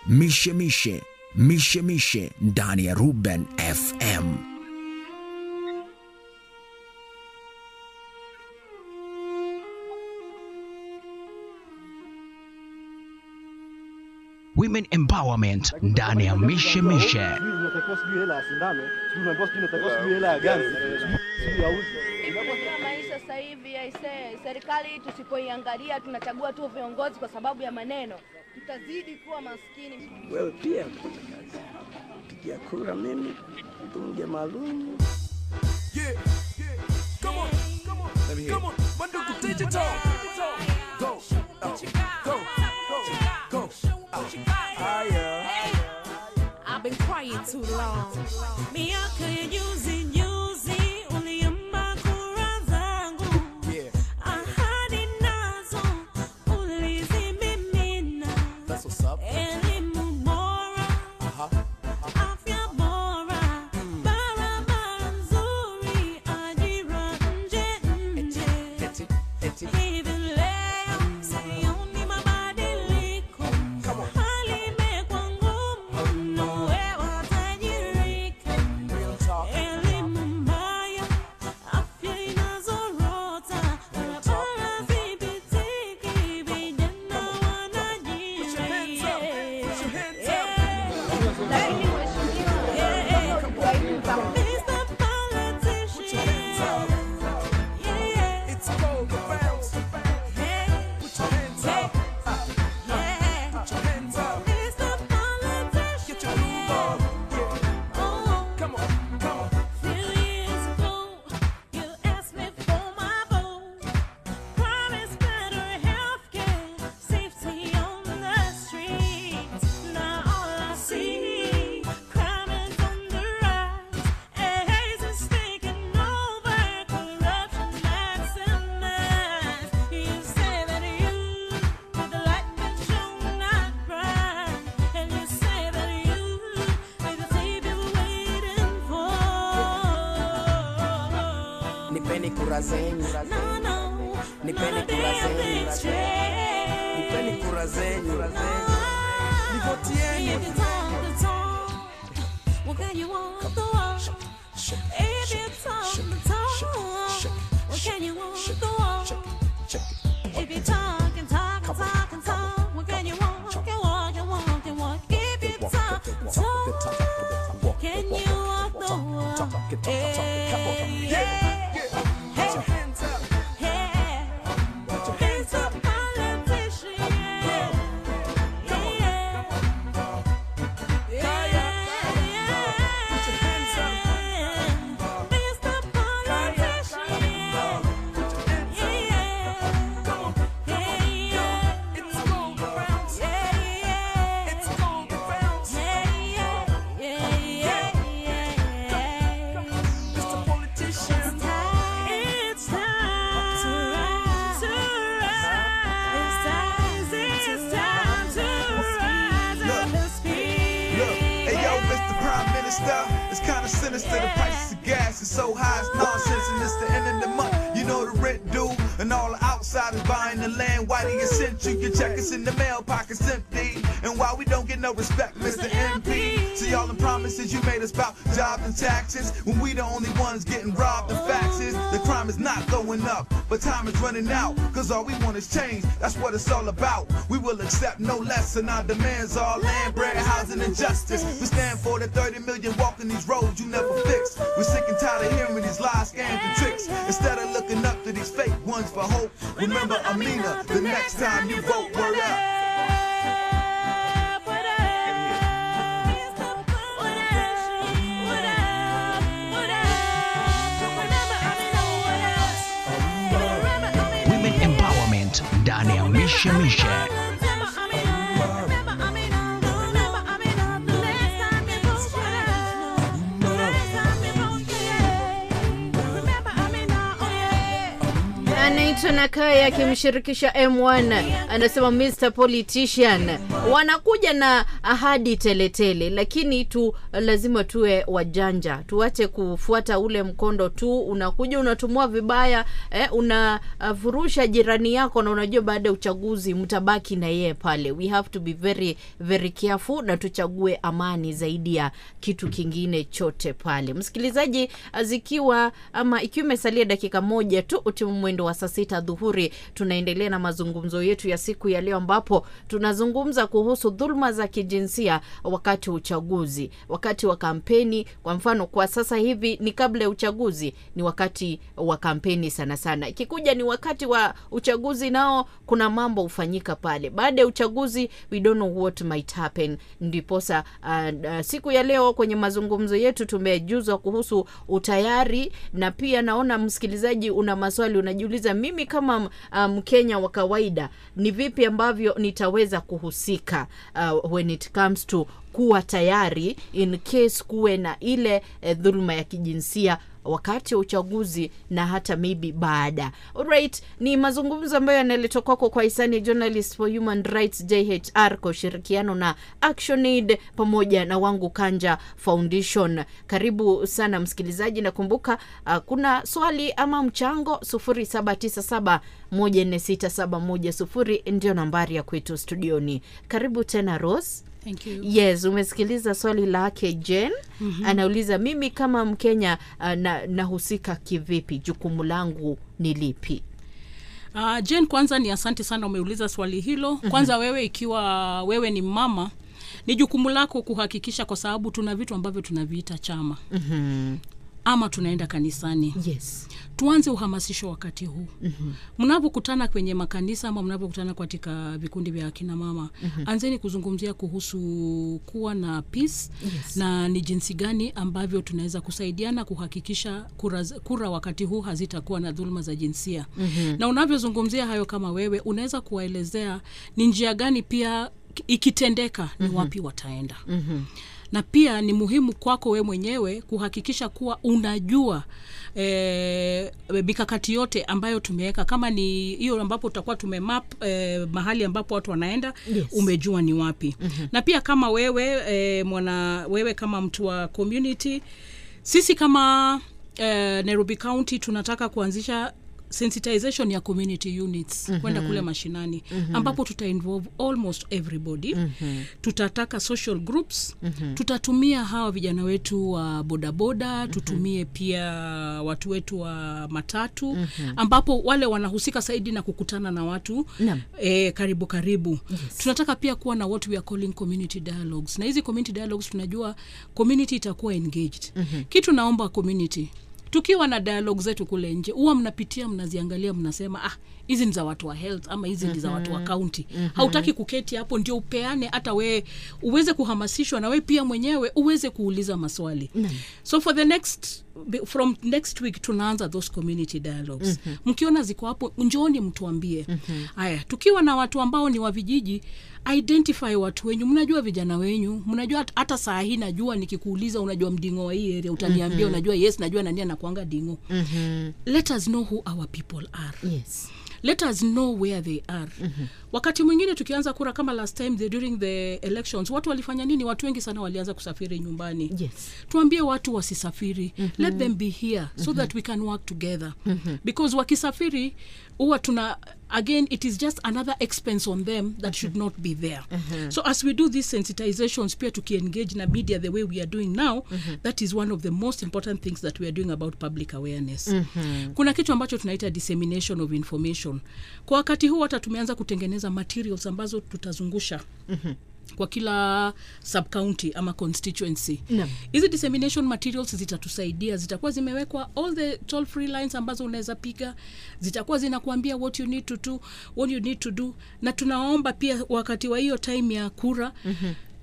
mishe mishe mishe mishe ndani ya Ruben FM. Women Empowerment ndani ya mishe mishe. unatakiwa sijui hela ya sindano, sijui unaambiwa sijui unatakiwa sijui hela ya ganzi, sijui sijui ya uzi. Kwa maisha sasa hivi aisee, serikali tusipoiangalia, tunachagua tu viongozi kwa sababu ya maneno, tutazidi kuwa maskini. Wewe pia pigia kura mimi mbunge maalum. Yeah, yeah. Come on, come on, Let me hear come on. Mandugu digital. Go, uh, go, go, go. Ah, yeah. I've been crying too long. Miaka ya juzi juzi uliomba kura zangu. Ahadi nazo ulizimimina. That's what's up. Elimu bora, Uh-huh. afya bora, barabara nzuri, ajira nje nje. Hivi leo sioni mabadiliko. Hali imekuwa ngumu mno, wewe watajirika. Elimu mbaya, afya inazorota, barabara zipitiki, vijana It's cold around. Put your hands up. Put your hands up. Get your groove on. Yeah. Come on, come on. And you say that you are the thief you're waiting for. Nipeni kura zenyu, nipeni kura zenyu, nipeni kura zenyu, nivotieni. If you talk the talk, what can you walk the walk? If you talk the talk, what can you walk the walk? If you talk and talk and talk and talk, what can you walk and walk and walk and walk? If you talk the talk, can you walk the walk? Hey, yeah. Put your hands up. Put your hands up. Mr. Politician. It's time to rise, to rise. It's time to rise up and speak. Look, hey yo, Mr. Prime Minister, it's kind of sinister. The price of gas is so high, it's nonsense, and it's the end of the month. You know the rent due, and all the outsiders buying the land. Why do you send you? Your check is in the mail, pockets empty. And why we don't get no respect, Mr. MP? See all the promises you made us about jobs and taxes, when we the only ones getting robbed. The facts is the crime is not going up, but time is running out. Cause all we want is change. That's what it's all about. We will accept no less, and our demands are land, bread, housing, and justice. We stand for the 30 million walking these roads you never fix. We're sick and tired of hearing these lies, scams, and tricks. Instead of looking up to these fake ones for hope, remember Amina the next time you vote. Word up. Women Empowerment ndani ya mishe mishe. anaitwa Clinton Akaya akimshirikisha M1 anasema Mr Politician wanakuja na ahadi teletele tele, lakini tu lazima tuwe wajanja, tuache kufuata ule mkondo tu, unakuja unatumua vibaya eh, unavurusha jirani yako na unajua baada ya uchaguzi mtabaki na yeye pale. We have to be very very careful na tuchague amani zaidi ya kitu kingine chote pale. Msikilizaji, zikiwa ama ikiwa imesalia dakika moja tu utimu mwendo wa saa sita dhuhuri, tunaendelea na mazungumzo yetu ya siku ya leo, ambapo tunazungumza kuhusu dhuluma za kijinsia wakati wa uchaguzi, wakati wa kampeni. Kwa mfano, kwa sasa hivi ni kabla ya uchaguzi, ni wakati wa kampeni sana sana. Ikikuja ni wakati wa uchaguzi, nao kuna mambo hufanyika pale. Baada ya uchaguzi, we don't know what might happen. Ndiposa uh, uh, siku ya leo kwenye mazungumzo yetu tumejuzwa kuhusu utayari, na pia naona msikilizaji una maswali unajiuliza, mimi kama Mkenya um, wa kawaida ni vipi ambavyo nitaweza kuhusika uh, when it comes to kuwa tayari in case kuwe na ile eh, dhuluma ya kijinsia wakati wa uchaguzi na hata maybe baada. Alright, ni mazungumzo ambayo yanaletwa kwako kwa hisani Journalist for Human Rights JHR kwa ushirikiano na ActionAid pamoja na Wangu Kanja Foundation. Karibu sana msikilizaji, nakumbuka uh, kuna swali ama mchango 0797 146710 ndio nambari ya kwetu studioni. Karibu tena Rose. Thank you. Yes, umesikiliza swali lake Jen. mm-hmm. Anauliza, mimi kama Mkenya uh, na, nahusika kivipi? Jukumu langu ni lipi? Uh, Jen, kwanza ni asante sana umeuliza swali hilo. Kwanza wewe ikiwa wewe ni mama, ni jukumu lako kuhakikisha, kwa sababu tuna vitu ambavyo tunaviita chama mm-hmm. ama tunaenda kanisani. Yes. Tuanze uhamasisho wakati huu mm-hmm. mnapokutana kwenye makanisa ama mnapokutana katika vikundi vya akina mama Mhm. anzeni kuzungumzia kuhusu kuwa na peace Yes. na ni jinsi gani ambavyo tunaweza kusaidiana kuhakikisha kura, kura wakati huu hazitakuwa na dhuluma za jinsia Mhm. na unavyozungumzia hayo kama wewe unaweza kuwaelezea ni njia gani pia ikitendeka ni Mhm. wapi wataenda Mhm. na pia ni muhimu kwako we mwenyewe kuhakikisha kuwa unajua e, mikakati yote ambayo tumeweka kama ni hiyo ambapo tutakuwa tumemap e, mahali ambapo watu wanaenda Yes. umejua ni wapi Mhm. na pia kama wewe e, mwana wewe kama mtu wa community sisi kama e, nairobi county tunataka kuanzisha sensitization ya community units Mhm. kwenda kule mashinani Mhm. ambapo tuta involve almost everybody Mhm. tutataka social groups Mhm. tutatumia hawa vijana wetu wa bodaboda tutumie pia watu wetu wa matatu Mhm. ambapo wale wanahusika zaidi na kukutana na watu Naam. e, karibu karibu Yes. tunataka pia kuwa na what we are calling community dialogues na hizi community dialogues tunajua community itakuwa engaged Mhm. kitu naomba community tukiwa na dialogue zetu kule nje huwa mnapitia mnaziangalia mnasema ah hizi ni za watu wa health ama hizi ni za watu wa Mhm. county Mhm. hautaki kuketi hapo ndio upeane hata we uweze kuhamasishwa na we pia mwenyewe uweze kuuliza maswali Naam. so for the next from next week tunaanza those community dialogues Mhm. mkiona ziko hapo njooni mtuambie Mhm. haya tukiwa na watu ambao ni wa vijiji identify watu wenyu mnajua vijana wenyu mnajua hat- hata saa hii najua nikikuuliza unajua mdingo wa hii area utaniambia Mhm. unajua yes najua nani anakuanga dingo Mhm. let us know who our people are Yes. let us know where they are Mhm. wakati mwingine tukianza kura kama last time the, during the elections watu walifanya nini watu wengi sana walianza kusafiri nyumbani Yes. tuambie watu wasisafiri Mhm. let them be here so Mhm. that we can work together Mhm. because wakisafiri huwa tuna again it is just another expense on them that should not be there Mhm. so as we do these sensitizations pia tukiengage na media the way we are doing now Mhm. that is one of the most important things that we are doing about public awareness Mhm. kuna kitu ambacho tunaita dissemination of information kwa wakati huu hata tumeanza kutengeneza materials ambazo tutazungusha Mhm. kwa kila subcounty ama constituency Naam. hizi dissemination materials zitatusaidia zitakuwa zimewekwa all the toll free lines ambazo unaweza piga zitakuwa zinakuambia what you need to do what you need to do na tunaomba pia wakati wa hiyo time ya kura Mhm.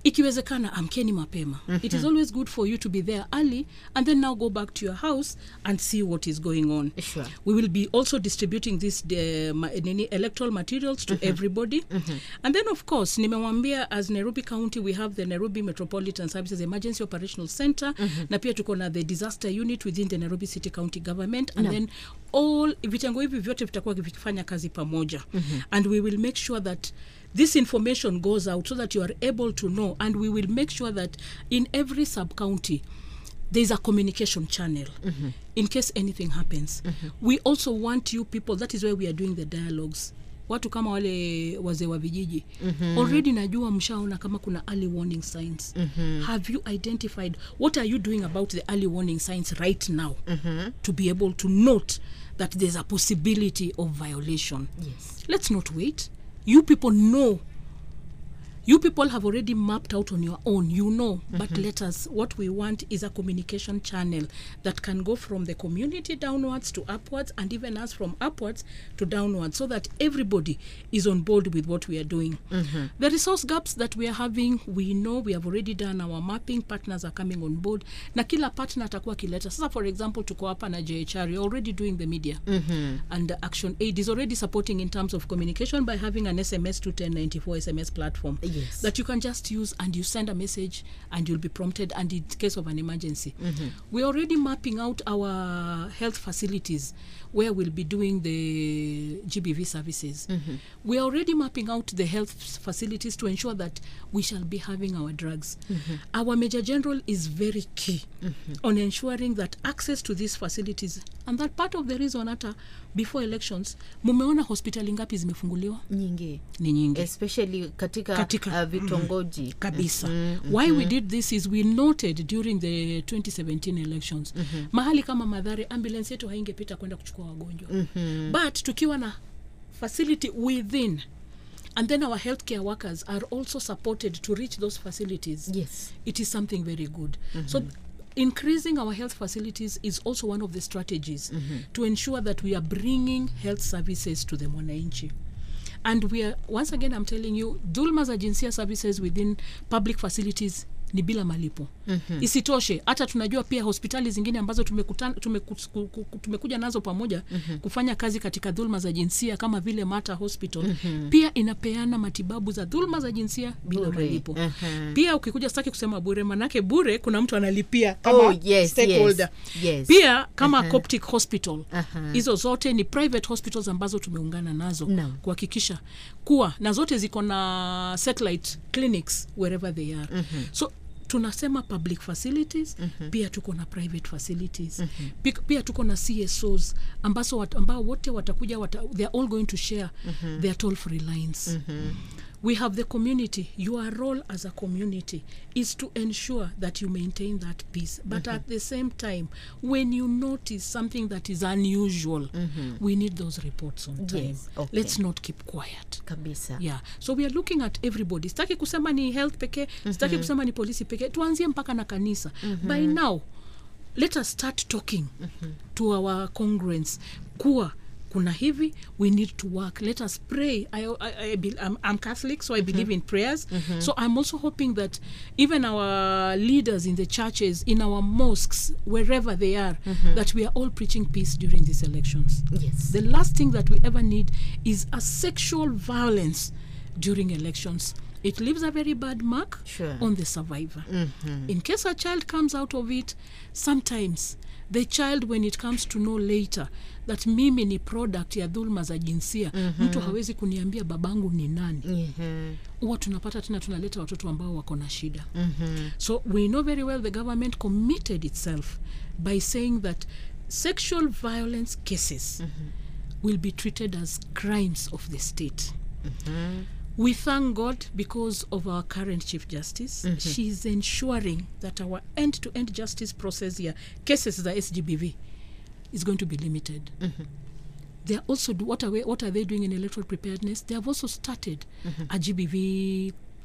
ikiwezekana amkeni mapema it is Mhm. always good for you to be there early and then now go back to your house and see what is going on Sure. we will be also distributing this uh, ma- nini, electoral materials to Mhm. everybody Mhm. and then of course nimewambia as nairobi county we have the nairobi metropolitan services emergency operational center Mhm. na pia tuko na the disaster unit within the nairobi city county government and Naam. then all vitengo hivi vyote vitakuwa vikifanya kazi pamoja Mhm. and we will make sure that this information goes out so that you are able to know and we will make sure that in every sub county there is a communication channel Mhm. in case anything happens Mhm. we also want you people that is why we are doing the dialogues watu kama wale wazee wa vijiji Mhm. already najua mshaona kama kuna early warning signs Mhm. have you identified what are you doing about the early warning signs right now Mhm. to be able to note that there's a possibility of violation Yes. let's not wait you people know you people have already mapped out on your own you know but Mhm. let us what we want is a communication channel that can go from the community downwards to upwards and even us from upwards to downwards so that everybody is on board with what we are doing Mhm. the resource gaps that we are having we know we have already done our mapping partners are coming on board na kila partner atakuwa akileta sasa for example tuko hapa na jhr you're already doing the media Mhm. and uh, action aid is already supporting in terms of communication by having an sms to 1094 sms platform Yes. that you can just use and you send a message and you'll be prompted and in case of an emergency Mhm. we're already mapping out our health facilities where we'll be doing the gbv services Mhm. we're already mapping out the health f- facilities to ensure that we shall be having our drugs Mhm. our major general is very key Mhm. on ensuring that access to these facilities and that part of the reason hata before elections mumeona hospitali ngapi zimefunguliwa nyingi ni nyingi especially katika, Katika- uh, vitongoji kabisa Mhm, why we mhm. did this is we noted during the 2017 elections Mhm. mahali kama madhare ambulance yetu haingepita kwenda kuchukua wagonjwa Mhm. but tukiwa na facility within and then our healthcare workers are also supported to reach those facilities yes it is something very good Mhm. so increasing our health facilities is also one of the strategies Mhm. to ensure that we are bringing health services to the mwananchi and we are once again i'm telling you dhulma za jinsia services within public facilities ni bila malipo Mhm. isitoshe hata tunajua pia hospitali zingine ambazo tumekutana, tumeku, ku- ku- tumekuja nazo pamoja Mhm. kufanya kazi katika dhulma za jinsia kama vile mata hospital Mhm. pia inapeana matibabu za dhulma za jinsia bila Bure. malipo Mhm. pia ukikuja sitaki kusema bure manake bure kuna mtu analipia kama Oh, yes, stakeholder. yes, yes. pia kama Aha. Coptic hospital Aha. hizo zote ni private hospitals ambazo tumeungana nazo Naam. kuhakikisha kuwa na zote ziko na satellite clinics wherever they are Mhm. so tunasema public facilities Mhm. pia tuko na private facilities Mhm. Pik- pia tuko na csos ambazo wat, ambao wote watakuja wata, they are all going to share Mhm. their toll free lines Mhm. we have the community your role as a community is to ensure that you maintain that peace but Mhm. at the same time when you notice something that is unusual Mhm. we need those reports on time Yes, okay. let's not keep quiet kabisa yeah so we are looking at everybody sitaki kusema ni health pekee sitaki Mhm. kusema ni polisi pekee tuanzie mpaka na kanisa Mhm. by now let us start talking to our congruence kuwa kuna hivi we need to work let us pray I, I, I, be- I'm, I'm catholic so i believe in prayers Mhm. so i'm also hoping that even our leaders in the churches in our mosques wherever they are Mhm. that we are all preaching peace during these elections yes the last thing that we ever need is a sexual violence during elections it leaves a very bad mark Sure. on the survivor Mhm. in case a child comes out of it sometimes the child when it comes to know later that mimi ni product ya dhulma za jinsia Mhm. mtu hawezi kuniambia babangu ni nani Mhm. huwa tunapata tena tunaleta watoto ambao wako na shida Mhm. so we know very well the government committed itself by saying that sexual violence cases will be treated as crimes of the state Mhm. we thank god because of our current chief justice Mhm. she is ensuring that our end-to-end justice process here cases za sgbv is going to be limited Mhm. they are also do, what are we, what are they doing in electoral preparedness they have also started Mhm. a gbv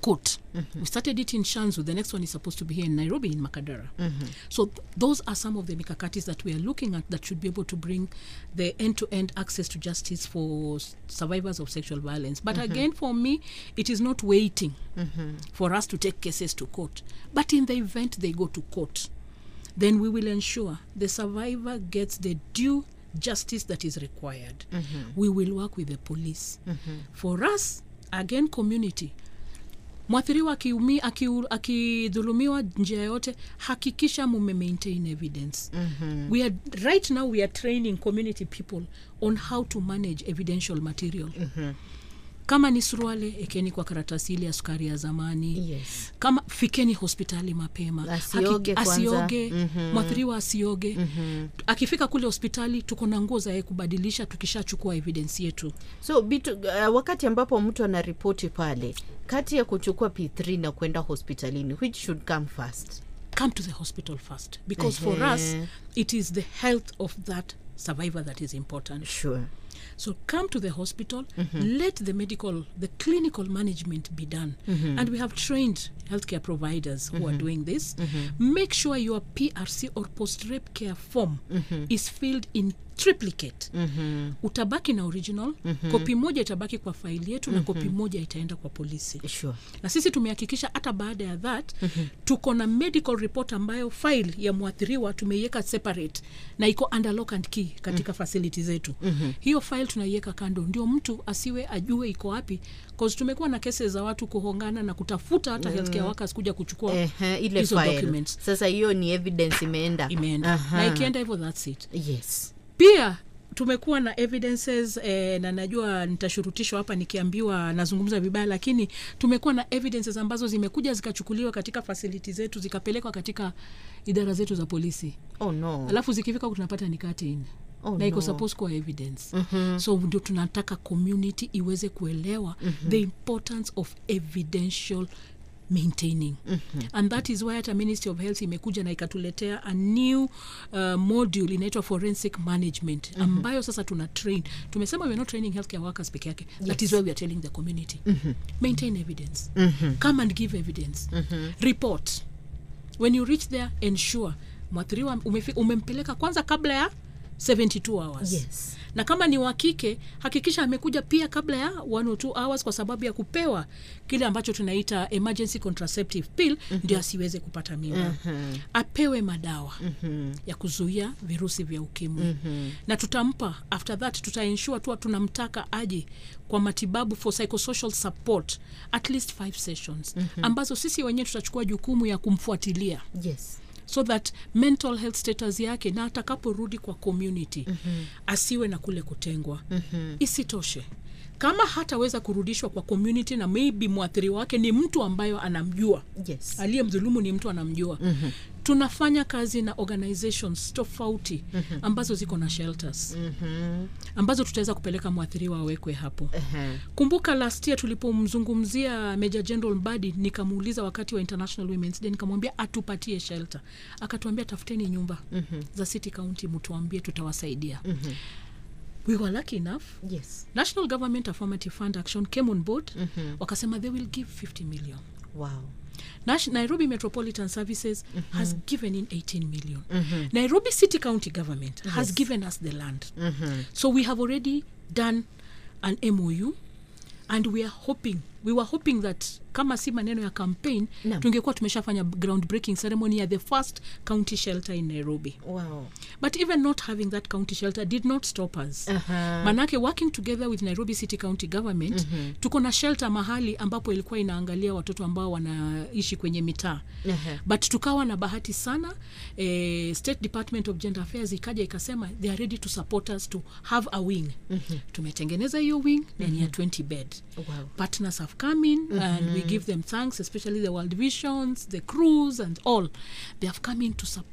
court we started it in shanzu the next one is supposed to be here in nairobi in makadara Mhm. so th- those are some of the mikakatis that we are looking at that should be able to bring the end-to-end access to justice for s- survivors of sexual violence but Mhm. again for me it is not waiting Mhm. for us to take cases to court but in the event they go to court then we will ensure the survivor gets the due justice that is required Mhm. we will work with the police Mhm. for us again community mwathiriwa akiumi- akiu- akidhulumiwa njia yote hakikisha mume maintain evidence Mhm. we are right now we are training community people on how to manage evidential material Mhm. kama ni suruale ekeni kwa karatasi ile ya sukari ya zamani Yes. kama fikeni hospitali mapema Asioge Haki- kwanza. asioge Mhm. mwathiriwa asioge Mhm. akifika kule hospitali tuko na nguo za yeye kubadilisha tukishachukua evidence yetu so bitu, uh, wakati ambapo mtu anaripoti pale kati ya kuchukua p3 na kwenda hospitalini which should come first come to the hospital first because for us Ehe. it is the health of that survivor that is important sure so come to the hospital Mhm. let the medical the clinical management be done Mhm. and we have trained healthcare providers who are Mhm. doing this Mhm. make sure your prc or post rape care form Mhm. is filled in triplicate Mhm. utabaki na original Mhm. kopi moja itabaki kwa faili yetu na Mhm. kopi moja itaenda kwa polisi sure. na sisi tumehakikisha hata baada ya that Mhm. tuko na medical report ambayo file ya mwathiriwa tumeiweka separate na iko under lock and key katika Mhm. facility zetu Mhm. hiyo file tunaiweka kando ndio mtu asiwe ajue iko wapi cause tumekuwa na kesi za watu kuhongana na kutafuta hata Mm. healthcare workers kuja kuchukua Ehe, ile hizo file. documents sasa hiyo ni evidence imeenda imeenda Aha. na ikienda hivyo that's it yes pia tumekuwa na evidences eh, na najua nitashurutishwa hapa nikiambiwa nazungumza vibaya lakini tumekuwa na evidences ambazo zimekuja zikachukuliwa katika fasiliti zetu zikapelekwa katika idara zetu za polisi oh no alafu zikifika huku tunapata ni katin Oh, na iko no. suppose kuwa evidence Mhm. so ndio tunataka community iweze kuelewa Mhm. the importance of evidential maintaining Mhm. and that is why hata ministry of health imekuja na ikatuletea a new uh, module inaitwa forensic management Mhm. ambayo sasa tuna train tumesema we're not training healthcare workers peke yake that Yes. is why we are telling the community Mhm. maintain evidence Mhm. come and give evidence Mhm. report when you reach there ensure mwathiriwa umefi- umempeleka kwanza kabla ya 72 hours Yes. na kama ni wa kike hakikisha amekuja pia kabla ya one or two hours kwa sababu ya kupewa kile ambacho tunaita emergency contraceptive pill Mhm. ndio asiweze kupata mimba Mhm. apewe madawa Mhm. ya kuzuia virusi vya ukimwi Mhm. na tutampa after that tutaensure tu tunamtaka aje kwa matibabu for psychosocial support at least five sessions Mhm. ambazo sisi wenyewe tutachukua jukumu ya kumfuatilia yes so that mental health status yake na atakaporudi kwa community Mhm. asiwe na kule kutengwa Mhm. isitoshe kama hataweza kurudishwa kwa community na maybe mwathiri wake ni mtu ambayo anamjua yes. aliye mdhulumu ni mtu anamjua Mhm. tunafanya kazi na organizations tofauti Mhm. ambazo ziko na shelters Mhm. ambazo tutaweza kupeleka mwathiriwa awekwe hapo Ehe. kumbuka last year tulipomzungumzia Major General Mbadi nikamuuliza wakati wa International Women's Day nikamwambia atupatie shelter akatuambia tafuteni nyumba Mhm. za City County mtuambie tutawasaidia Mhm. we were lucky enough yes National Government Affirmative Fund Action came on board Mhm. wakasema they will give 50 million wow Nash- Nairobi Metropolitan Services Mhm. has given in 18 million Mhm. Nairobi City County Government has Yes. given us the land Mhm. so we have already done an MOU and we are hoping we were hoping that kama si maneno ya campaign Naam. tungekuwa tumeshafanya groundbreaking ceremony ya the first county shelter in Nairobi wow but even not having that county shelter did not stop us Aha. manake working together with nairobi city county government Mhm. tuko na shelter mahali ambapo ilikuwa inaangalia watoto ambao wanaishi kwenye mitaa Ehe. but tukawa na bahati sana eh, state department of gender affairs ikaja ikasema they are ready to support us to have a wing Mhm. tumetengeneza hiyo wing na ni ya Mhm. 20 bed wow partners have come in and we Mhm. give them thanks especially the world visions the crews and all they have come in to support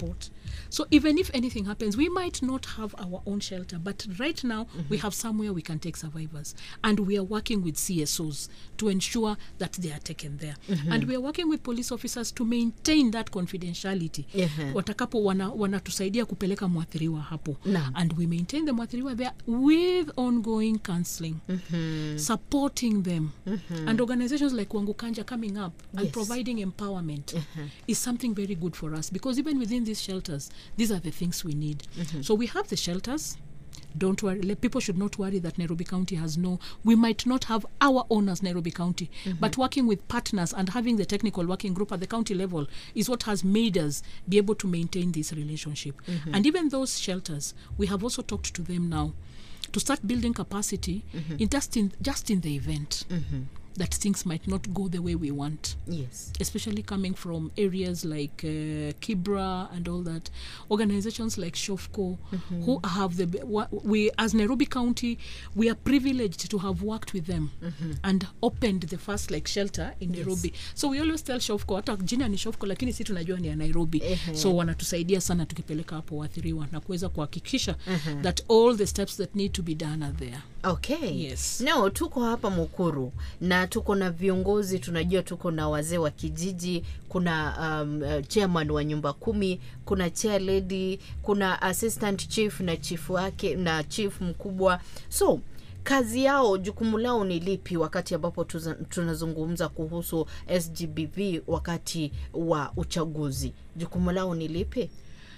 so even if anything happens we might not have our own shelter but right now we have somewhere we can take survivors and we are working with csos to ensure that they are taken there Mhm. and we are working with police officers to maintain that confidentiality Ehe. watakapo wana- wanatusaidia kupeleka mwathiriwa hapo Naam. and we maintain the mwathiriwa there with ongoing counseling Mhm. supporting them Mhm. and organizations like wangukanja coming up and Yes. providing empowerment is something very good for us because even within these shelters these are the things we need Mhm. so we have the shelters don't worry le- people should not worry that nairobi county has no we might not have our own as nairobi county Mhm. but working with partners and having the technical working group at the county level is what has made us be able to maintain this relationship Mhm. and even those shelters we have also talked to them now to start building capacity Mhm. in just in just in the event Mhm. that things might not go the way we want yes especially coming from areas like uh, kibra and all that organizations like shofco Mhm. who have the wa- we as nairobi county we are privileged to have worked with them Mhm. and opened the first like shelter in Yes. nairobi so we always tell shofco hata jina ni shofco lakini si tunajua ni ya nairobi Ehe. so wanatusaidia sana tukipeleka hapo waathiriwa na kuweza kuhakikisha Mhm. that all the steps that need to be done are there okay Yes. no tuko hapa mukuru na tuko na viongozi tunajua tuko na wazee wa kijiji kuna um, uh, chairman wa nyumba kumi kuna chair lady kuna assistant chief na chief wake na chief mkubwa so kazi yao jukumu lao ni lipi wakati ambapo tuza- tunazungumza kuhusu sgbv wakati wa uchaguzi jukumu lao ni lipi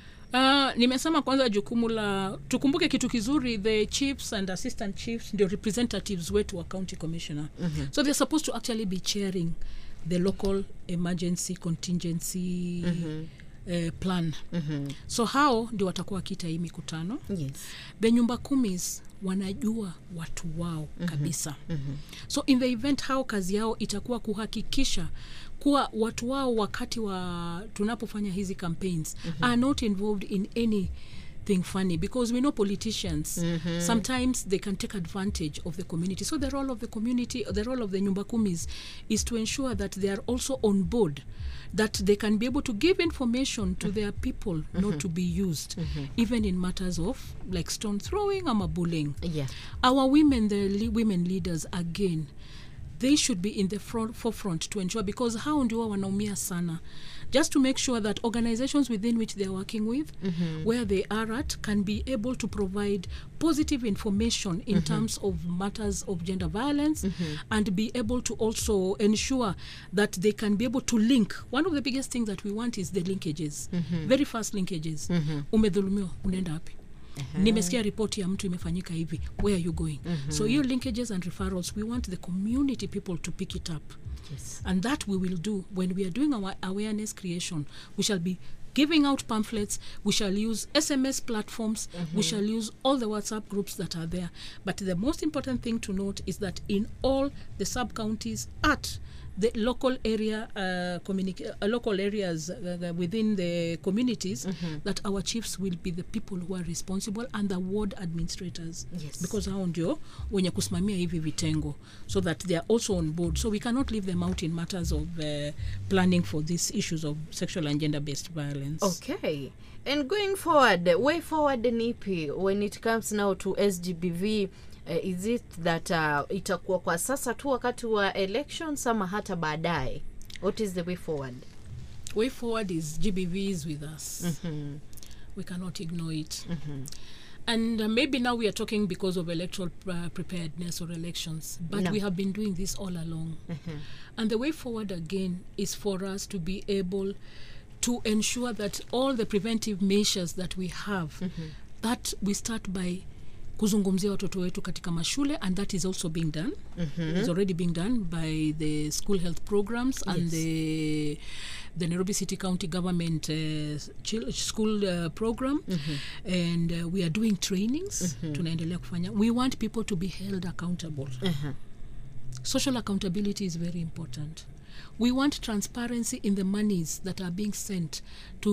Uh, nimesema kwanza jukumu la tukumbuke kitu kizuri the chiefs and assistant chiefs ndio representatives wetu wa county commissioner Mhm. so they're supposed to actually be chairing the local emergency contingency Mhm. uh, plan Mhm. so hao ndio watakuwa wakita hii mikutano yes. the nyumba kumis wanajua watu wao Mhm. kabisa Mhm. so in the event hao kazi yao itakuwa kuhakikisha kuwa watu wao wakati wa tunapofanya hizi campaigns Mhm. are not involved in any thing funny because we know politicians Mhm. sometimes they can take advantage of the community so the role of the community the role of the nyumba kumis is to ensure that they are also on board that they can be able to give information to their people not Mhm. to be used Mhm. even in matters of like stone throwing ama bullying yeah. our women the le- women leaders again they should be in the front, forefront to ensure because hao ndio wanaumia sana just to make sure that organizations within which they are working with Mhm. where they are at can be able to provide positive information in Mhm. terms of matters of gender violence Mhm. and be able to also ensure that they can be able to link one of the biggest things that we want is the linkages Mhm. very fast linkages Mhm. umedhulumiwa unaenda wapi Aha. nimesikia ripoti ya mtu imefanyika hivi where are you going Mhm. so hiyo linkages and referrals we want the community people to pick it up Yes. and that we will do when we are doing our awareness creation we shall be giving out pamphlets we shall use sms platforms we Mhm. shall use all the whatsapp groups that are there but the most important thing to note is that in all the sub counties at the local area uh, communica- uh, local areas uh, the- within the communities Mhm. that our chiefs will be the people who are responsible and the ward administrators Yes. because hao ndio wenye kusimamia hivi vitengo so that they are also on board so we cannot leave them out in matters of uh, planning for these issues of sexual and gender based violence okay and going forward way forward ni ipi when it comes now to sgbv uh, is it that uh, itakuwa kwa sasa tu wakati wa elections ama hata baadaye what is the way forward way forward is gbv is with us Mhm. we cannot ignore it Mhm. and uh, maybe now we are talking because of electoral uh, preparedness or elections but No. we have been doing this all along Mhm. and the way forward again is for us to be able to ensure that all the preventive measures that we have Mhm. that we start by kuzungumzia watoto wetu katika mashule and that is also being done Mhm. is already being done by the school health programs and Yes. the the nairobi city county government uh, chil- school uh, program Mhm. and uh, we are doing trainings Mhm. tunaendelea kufanya we want people to be held accountable Uh-huh. social accountability is very important we want transparency in the monies that are being sent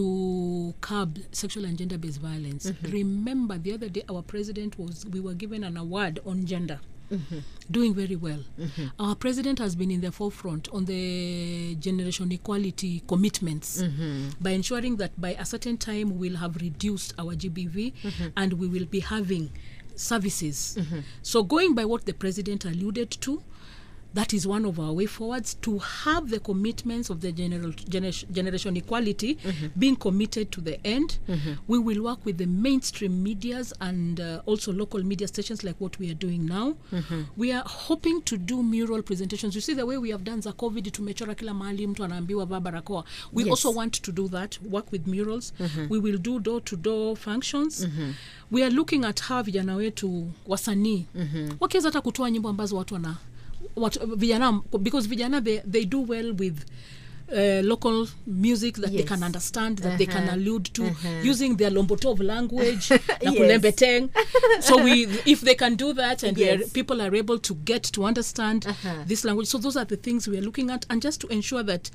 to curb sexual and gender based violence Mhm. remember the other day our president was we were given an award on gender doing very well our president has been in the forefront on the generation equality commitments by ensuring that by a certain time we'll have reduced our gbv and we will be having services so going by what the president alluded to that is one of our way forwards to have the commitments of the general gener- generation equality being committed to the end we will work with the mainstream medias and uh, also local media stations like what we are doing now we are hoping to do mural presentations you see the way we have done za covid tumechora kila mahali mtu anaambiwa vaa barakoa we Yes. also want to do that work with murals Mhm. we will do door to door functions we are looking at how vijana wetu wasanii wakiweza hata kutoa nyimbo ambazo watu wana watu, vijana because vijana they, they do well with Uh, local music that they Yes. can understand that they can Uh-huh. allude to Uh-huh. using their lombotov language na Yes. kulembeteng so we if they can do that and we are, Yes. people are able to get to understand Uh-huh. this language so those are the things we are looking at and just to ensure that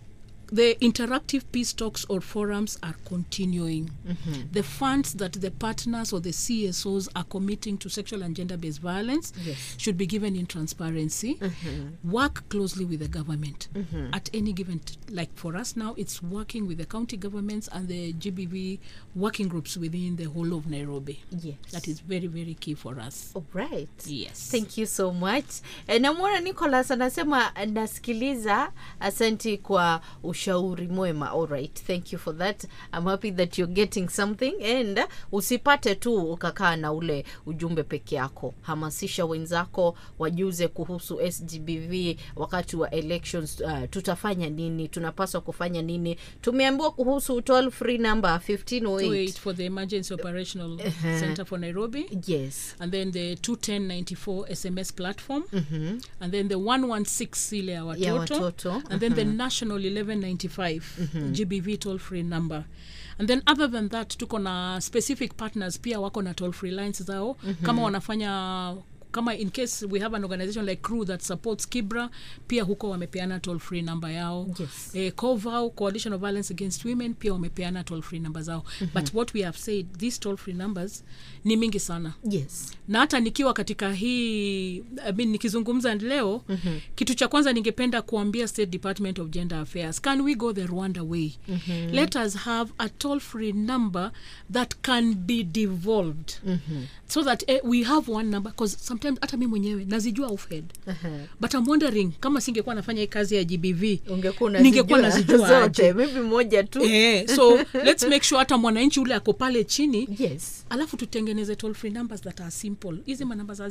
the interactive peace talks or forums are continuing. Mhm. The funds that the partners or the CSOs are committing to sexual and gender based violence Yes. should be given in transparency. Mhm. Work closely with the government Mhm. at any given t- like for us now it's working with the county governments and the GBV working groups within the whole of Nairobi. Yes. That is very very key for us. All right. Yes. Thank you so much. E, namwona Nicholas anasema nasikiliza, asanti kwa ushauri mwema. All right. Thank you for that. I'm happy that you're getting something and usipate tu ukakaa na ule ujumbe peke yako. Hamasisha wenzako wajuze kuhusu SGBV wakati wa elections. Uh, tutafanya nini? Tunapaswa kufanya nini? Tumeambiwa kuhusu toll free number 1508. wait for the emergency operational Uh-huh. center for Nairobi. Yes. And then the 21094 SMS platform. Mhm. And then the 116 ile ya Ya watoto. watoto. And then the Mhm. national 1195 Mhm. GBV toll free number. And then other than that tuko na specific partners pia wako na toll free lines zao Mhm. kama wanafanya kama in case we have an organization like crew that supports kibra pia huko wamepeana toll free number yao Yes. eh, covau coalition of violence against women pia wamepeana toll free number zao Mhm. but what we have said these toll free numbers ni mingi sana Yes. na hata nikiwa katika hii I mean, nikizungumza leo Mhm. kitu cha kwanza ningependa kuambia state department of gender affairs can we go the rwanda way Mhm. let us have a toll free number that can be devolved Mhm. so that eh, we have one number because sometimes hata mi mwenyewe nazijua offhead Uh-huh. but I'm wondering kama singekuwa nafanya hii kazi ya gbv ungekuwa ningekuwa unazijua nazijua zote aje. maybe moja tu Eh, so let's make sure hata mwananchi ule ako pale chini yes alafu tutengeneze toll free numbers that are simple hizi manamba za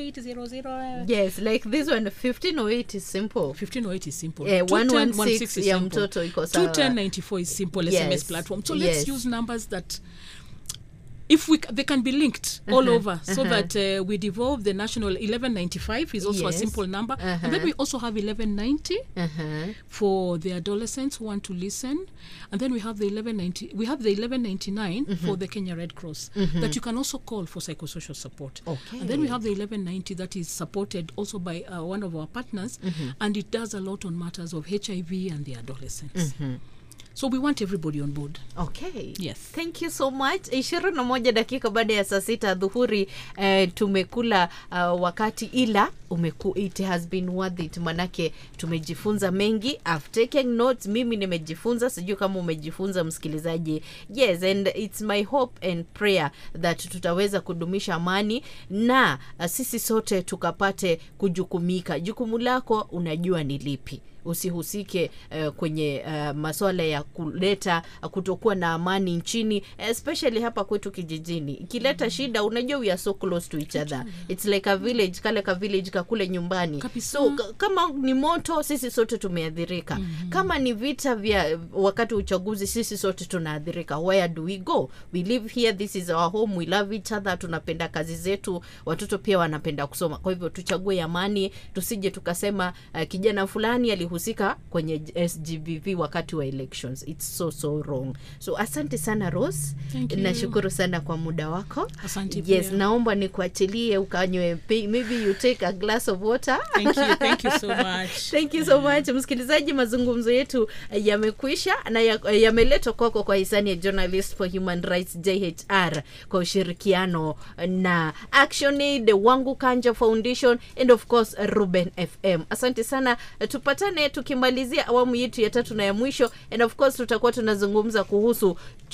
0800 yes like this one 1508 is simple 1508 is simple Eh, 210, 116 is ya simple. mtoto iko sawa 21094 is simple Yes. sms platform so Yes. let's use numbers that if we c- they can be linked all Uh-huh, over so uh-huh. that uh, we devolve the national 1195 is also Yes. a simple number and then Uh-huh. we also have 1190 Uh-huh. for the adolescents who want to listen and then we have the 1190 we have the 1199 for Mhm. the Kenya Red Cross Mhm. that you can also call for psychosocial support Okay. and then we have the 1190 that is supported also by uh, one of our partners Mhm. and it does a lot on matters of HIV and the adolescents Mhm. so we want everybody on board okay yes thank you so much ishirini na moja dakika baada ya saa sita dhuhuri eh, tumekula uh, wakati ila umeku, it has been worth it manake tumejifunza mengi I've taken notes mimi nimejifunza sijui kama umejifunza msikilizaji yes and it's my hope and prayer that tutaweza kudumisha amani na uh, sisi sote tukapate kujukumika jukumu lako unajua ni lipi usihusike uh, kwenye uh, maswala ya kuleta uh, kutokuwa na amani nchini especially hapa kwetu kijijini ikileta shida unajua we are so close to each other it's like a village kale ka village kakule nyumbani so k- kama ni moto sisi sote tumeathirika mm-hmm. kama ni vita vya wakati wa uchaguzi sisi sote tunaathirika where do we go we live here this is our home we love each other tunapenda kazi zetu watoto pia wanapenda kusoma kwa hivyo tuchague amani tusije tukasema uh, kijana fulani alihusika kwenye sgbv wakati wa elections its so so wrong so asante sana ros Thank you. nashukuru sana kwa muda wako Asante yes pia. naomba nikuachilie ukanywe pe- maybe you take a glass glass of water Thank you, thank you so much. thank you so much msikilizaji mazungumzo yetu eh, yamekwisha na ya- eh, yameletwa kwako kwa hisani ya journalist for human rights jhr kwa ushirikiano na actionaid wangu kanja foundation and of course ruben fm asante sana Eh, tupatane tukimalizia awamu yetu ya tatu na ya mwisho and of course tutakuwa tunazungumza kuhusu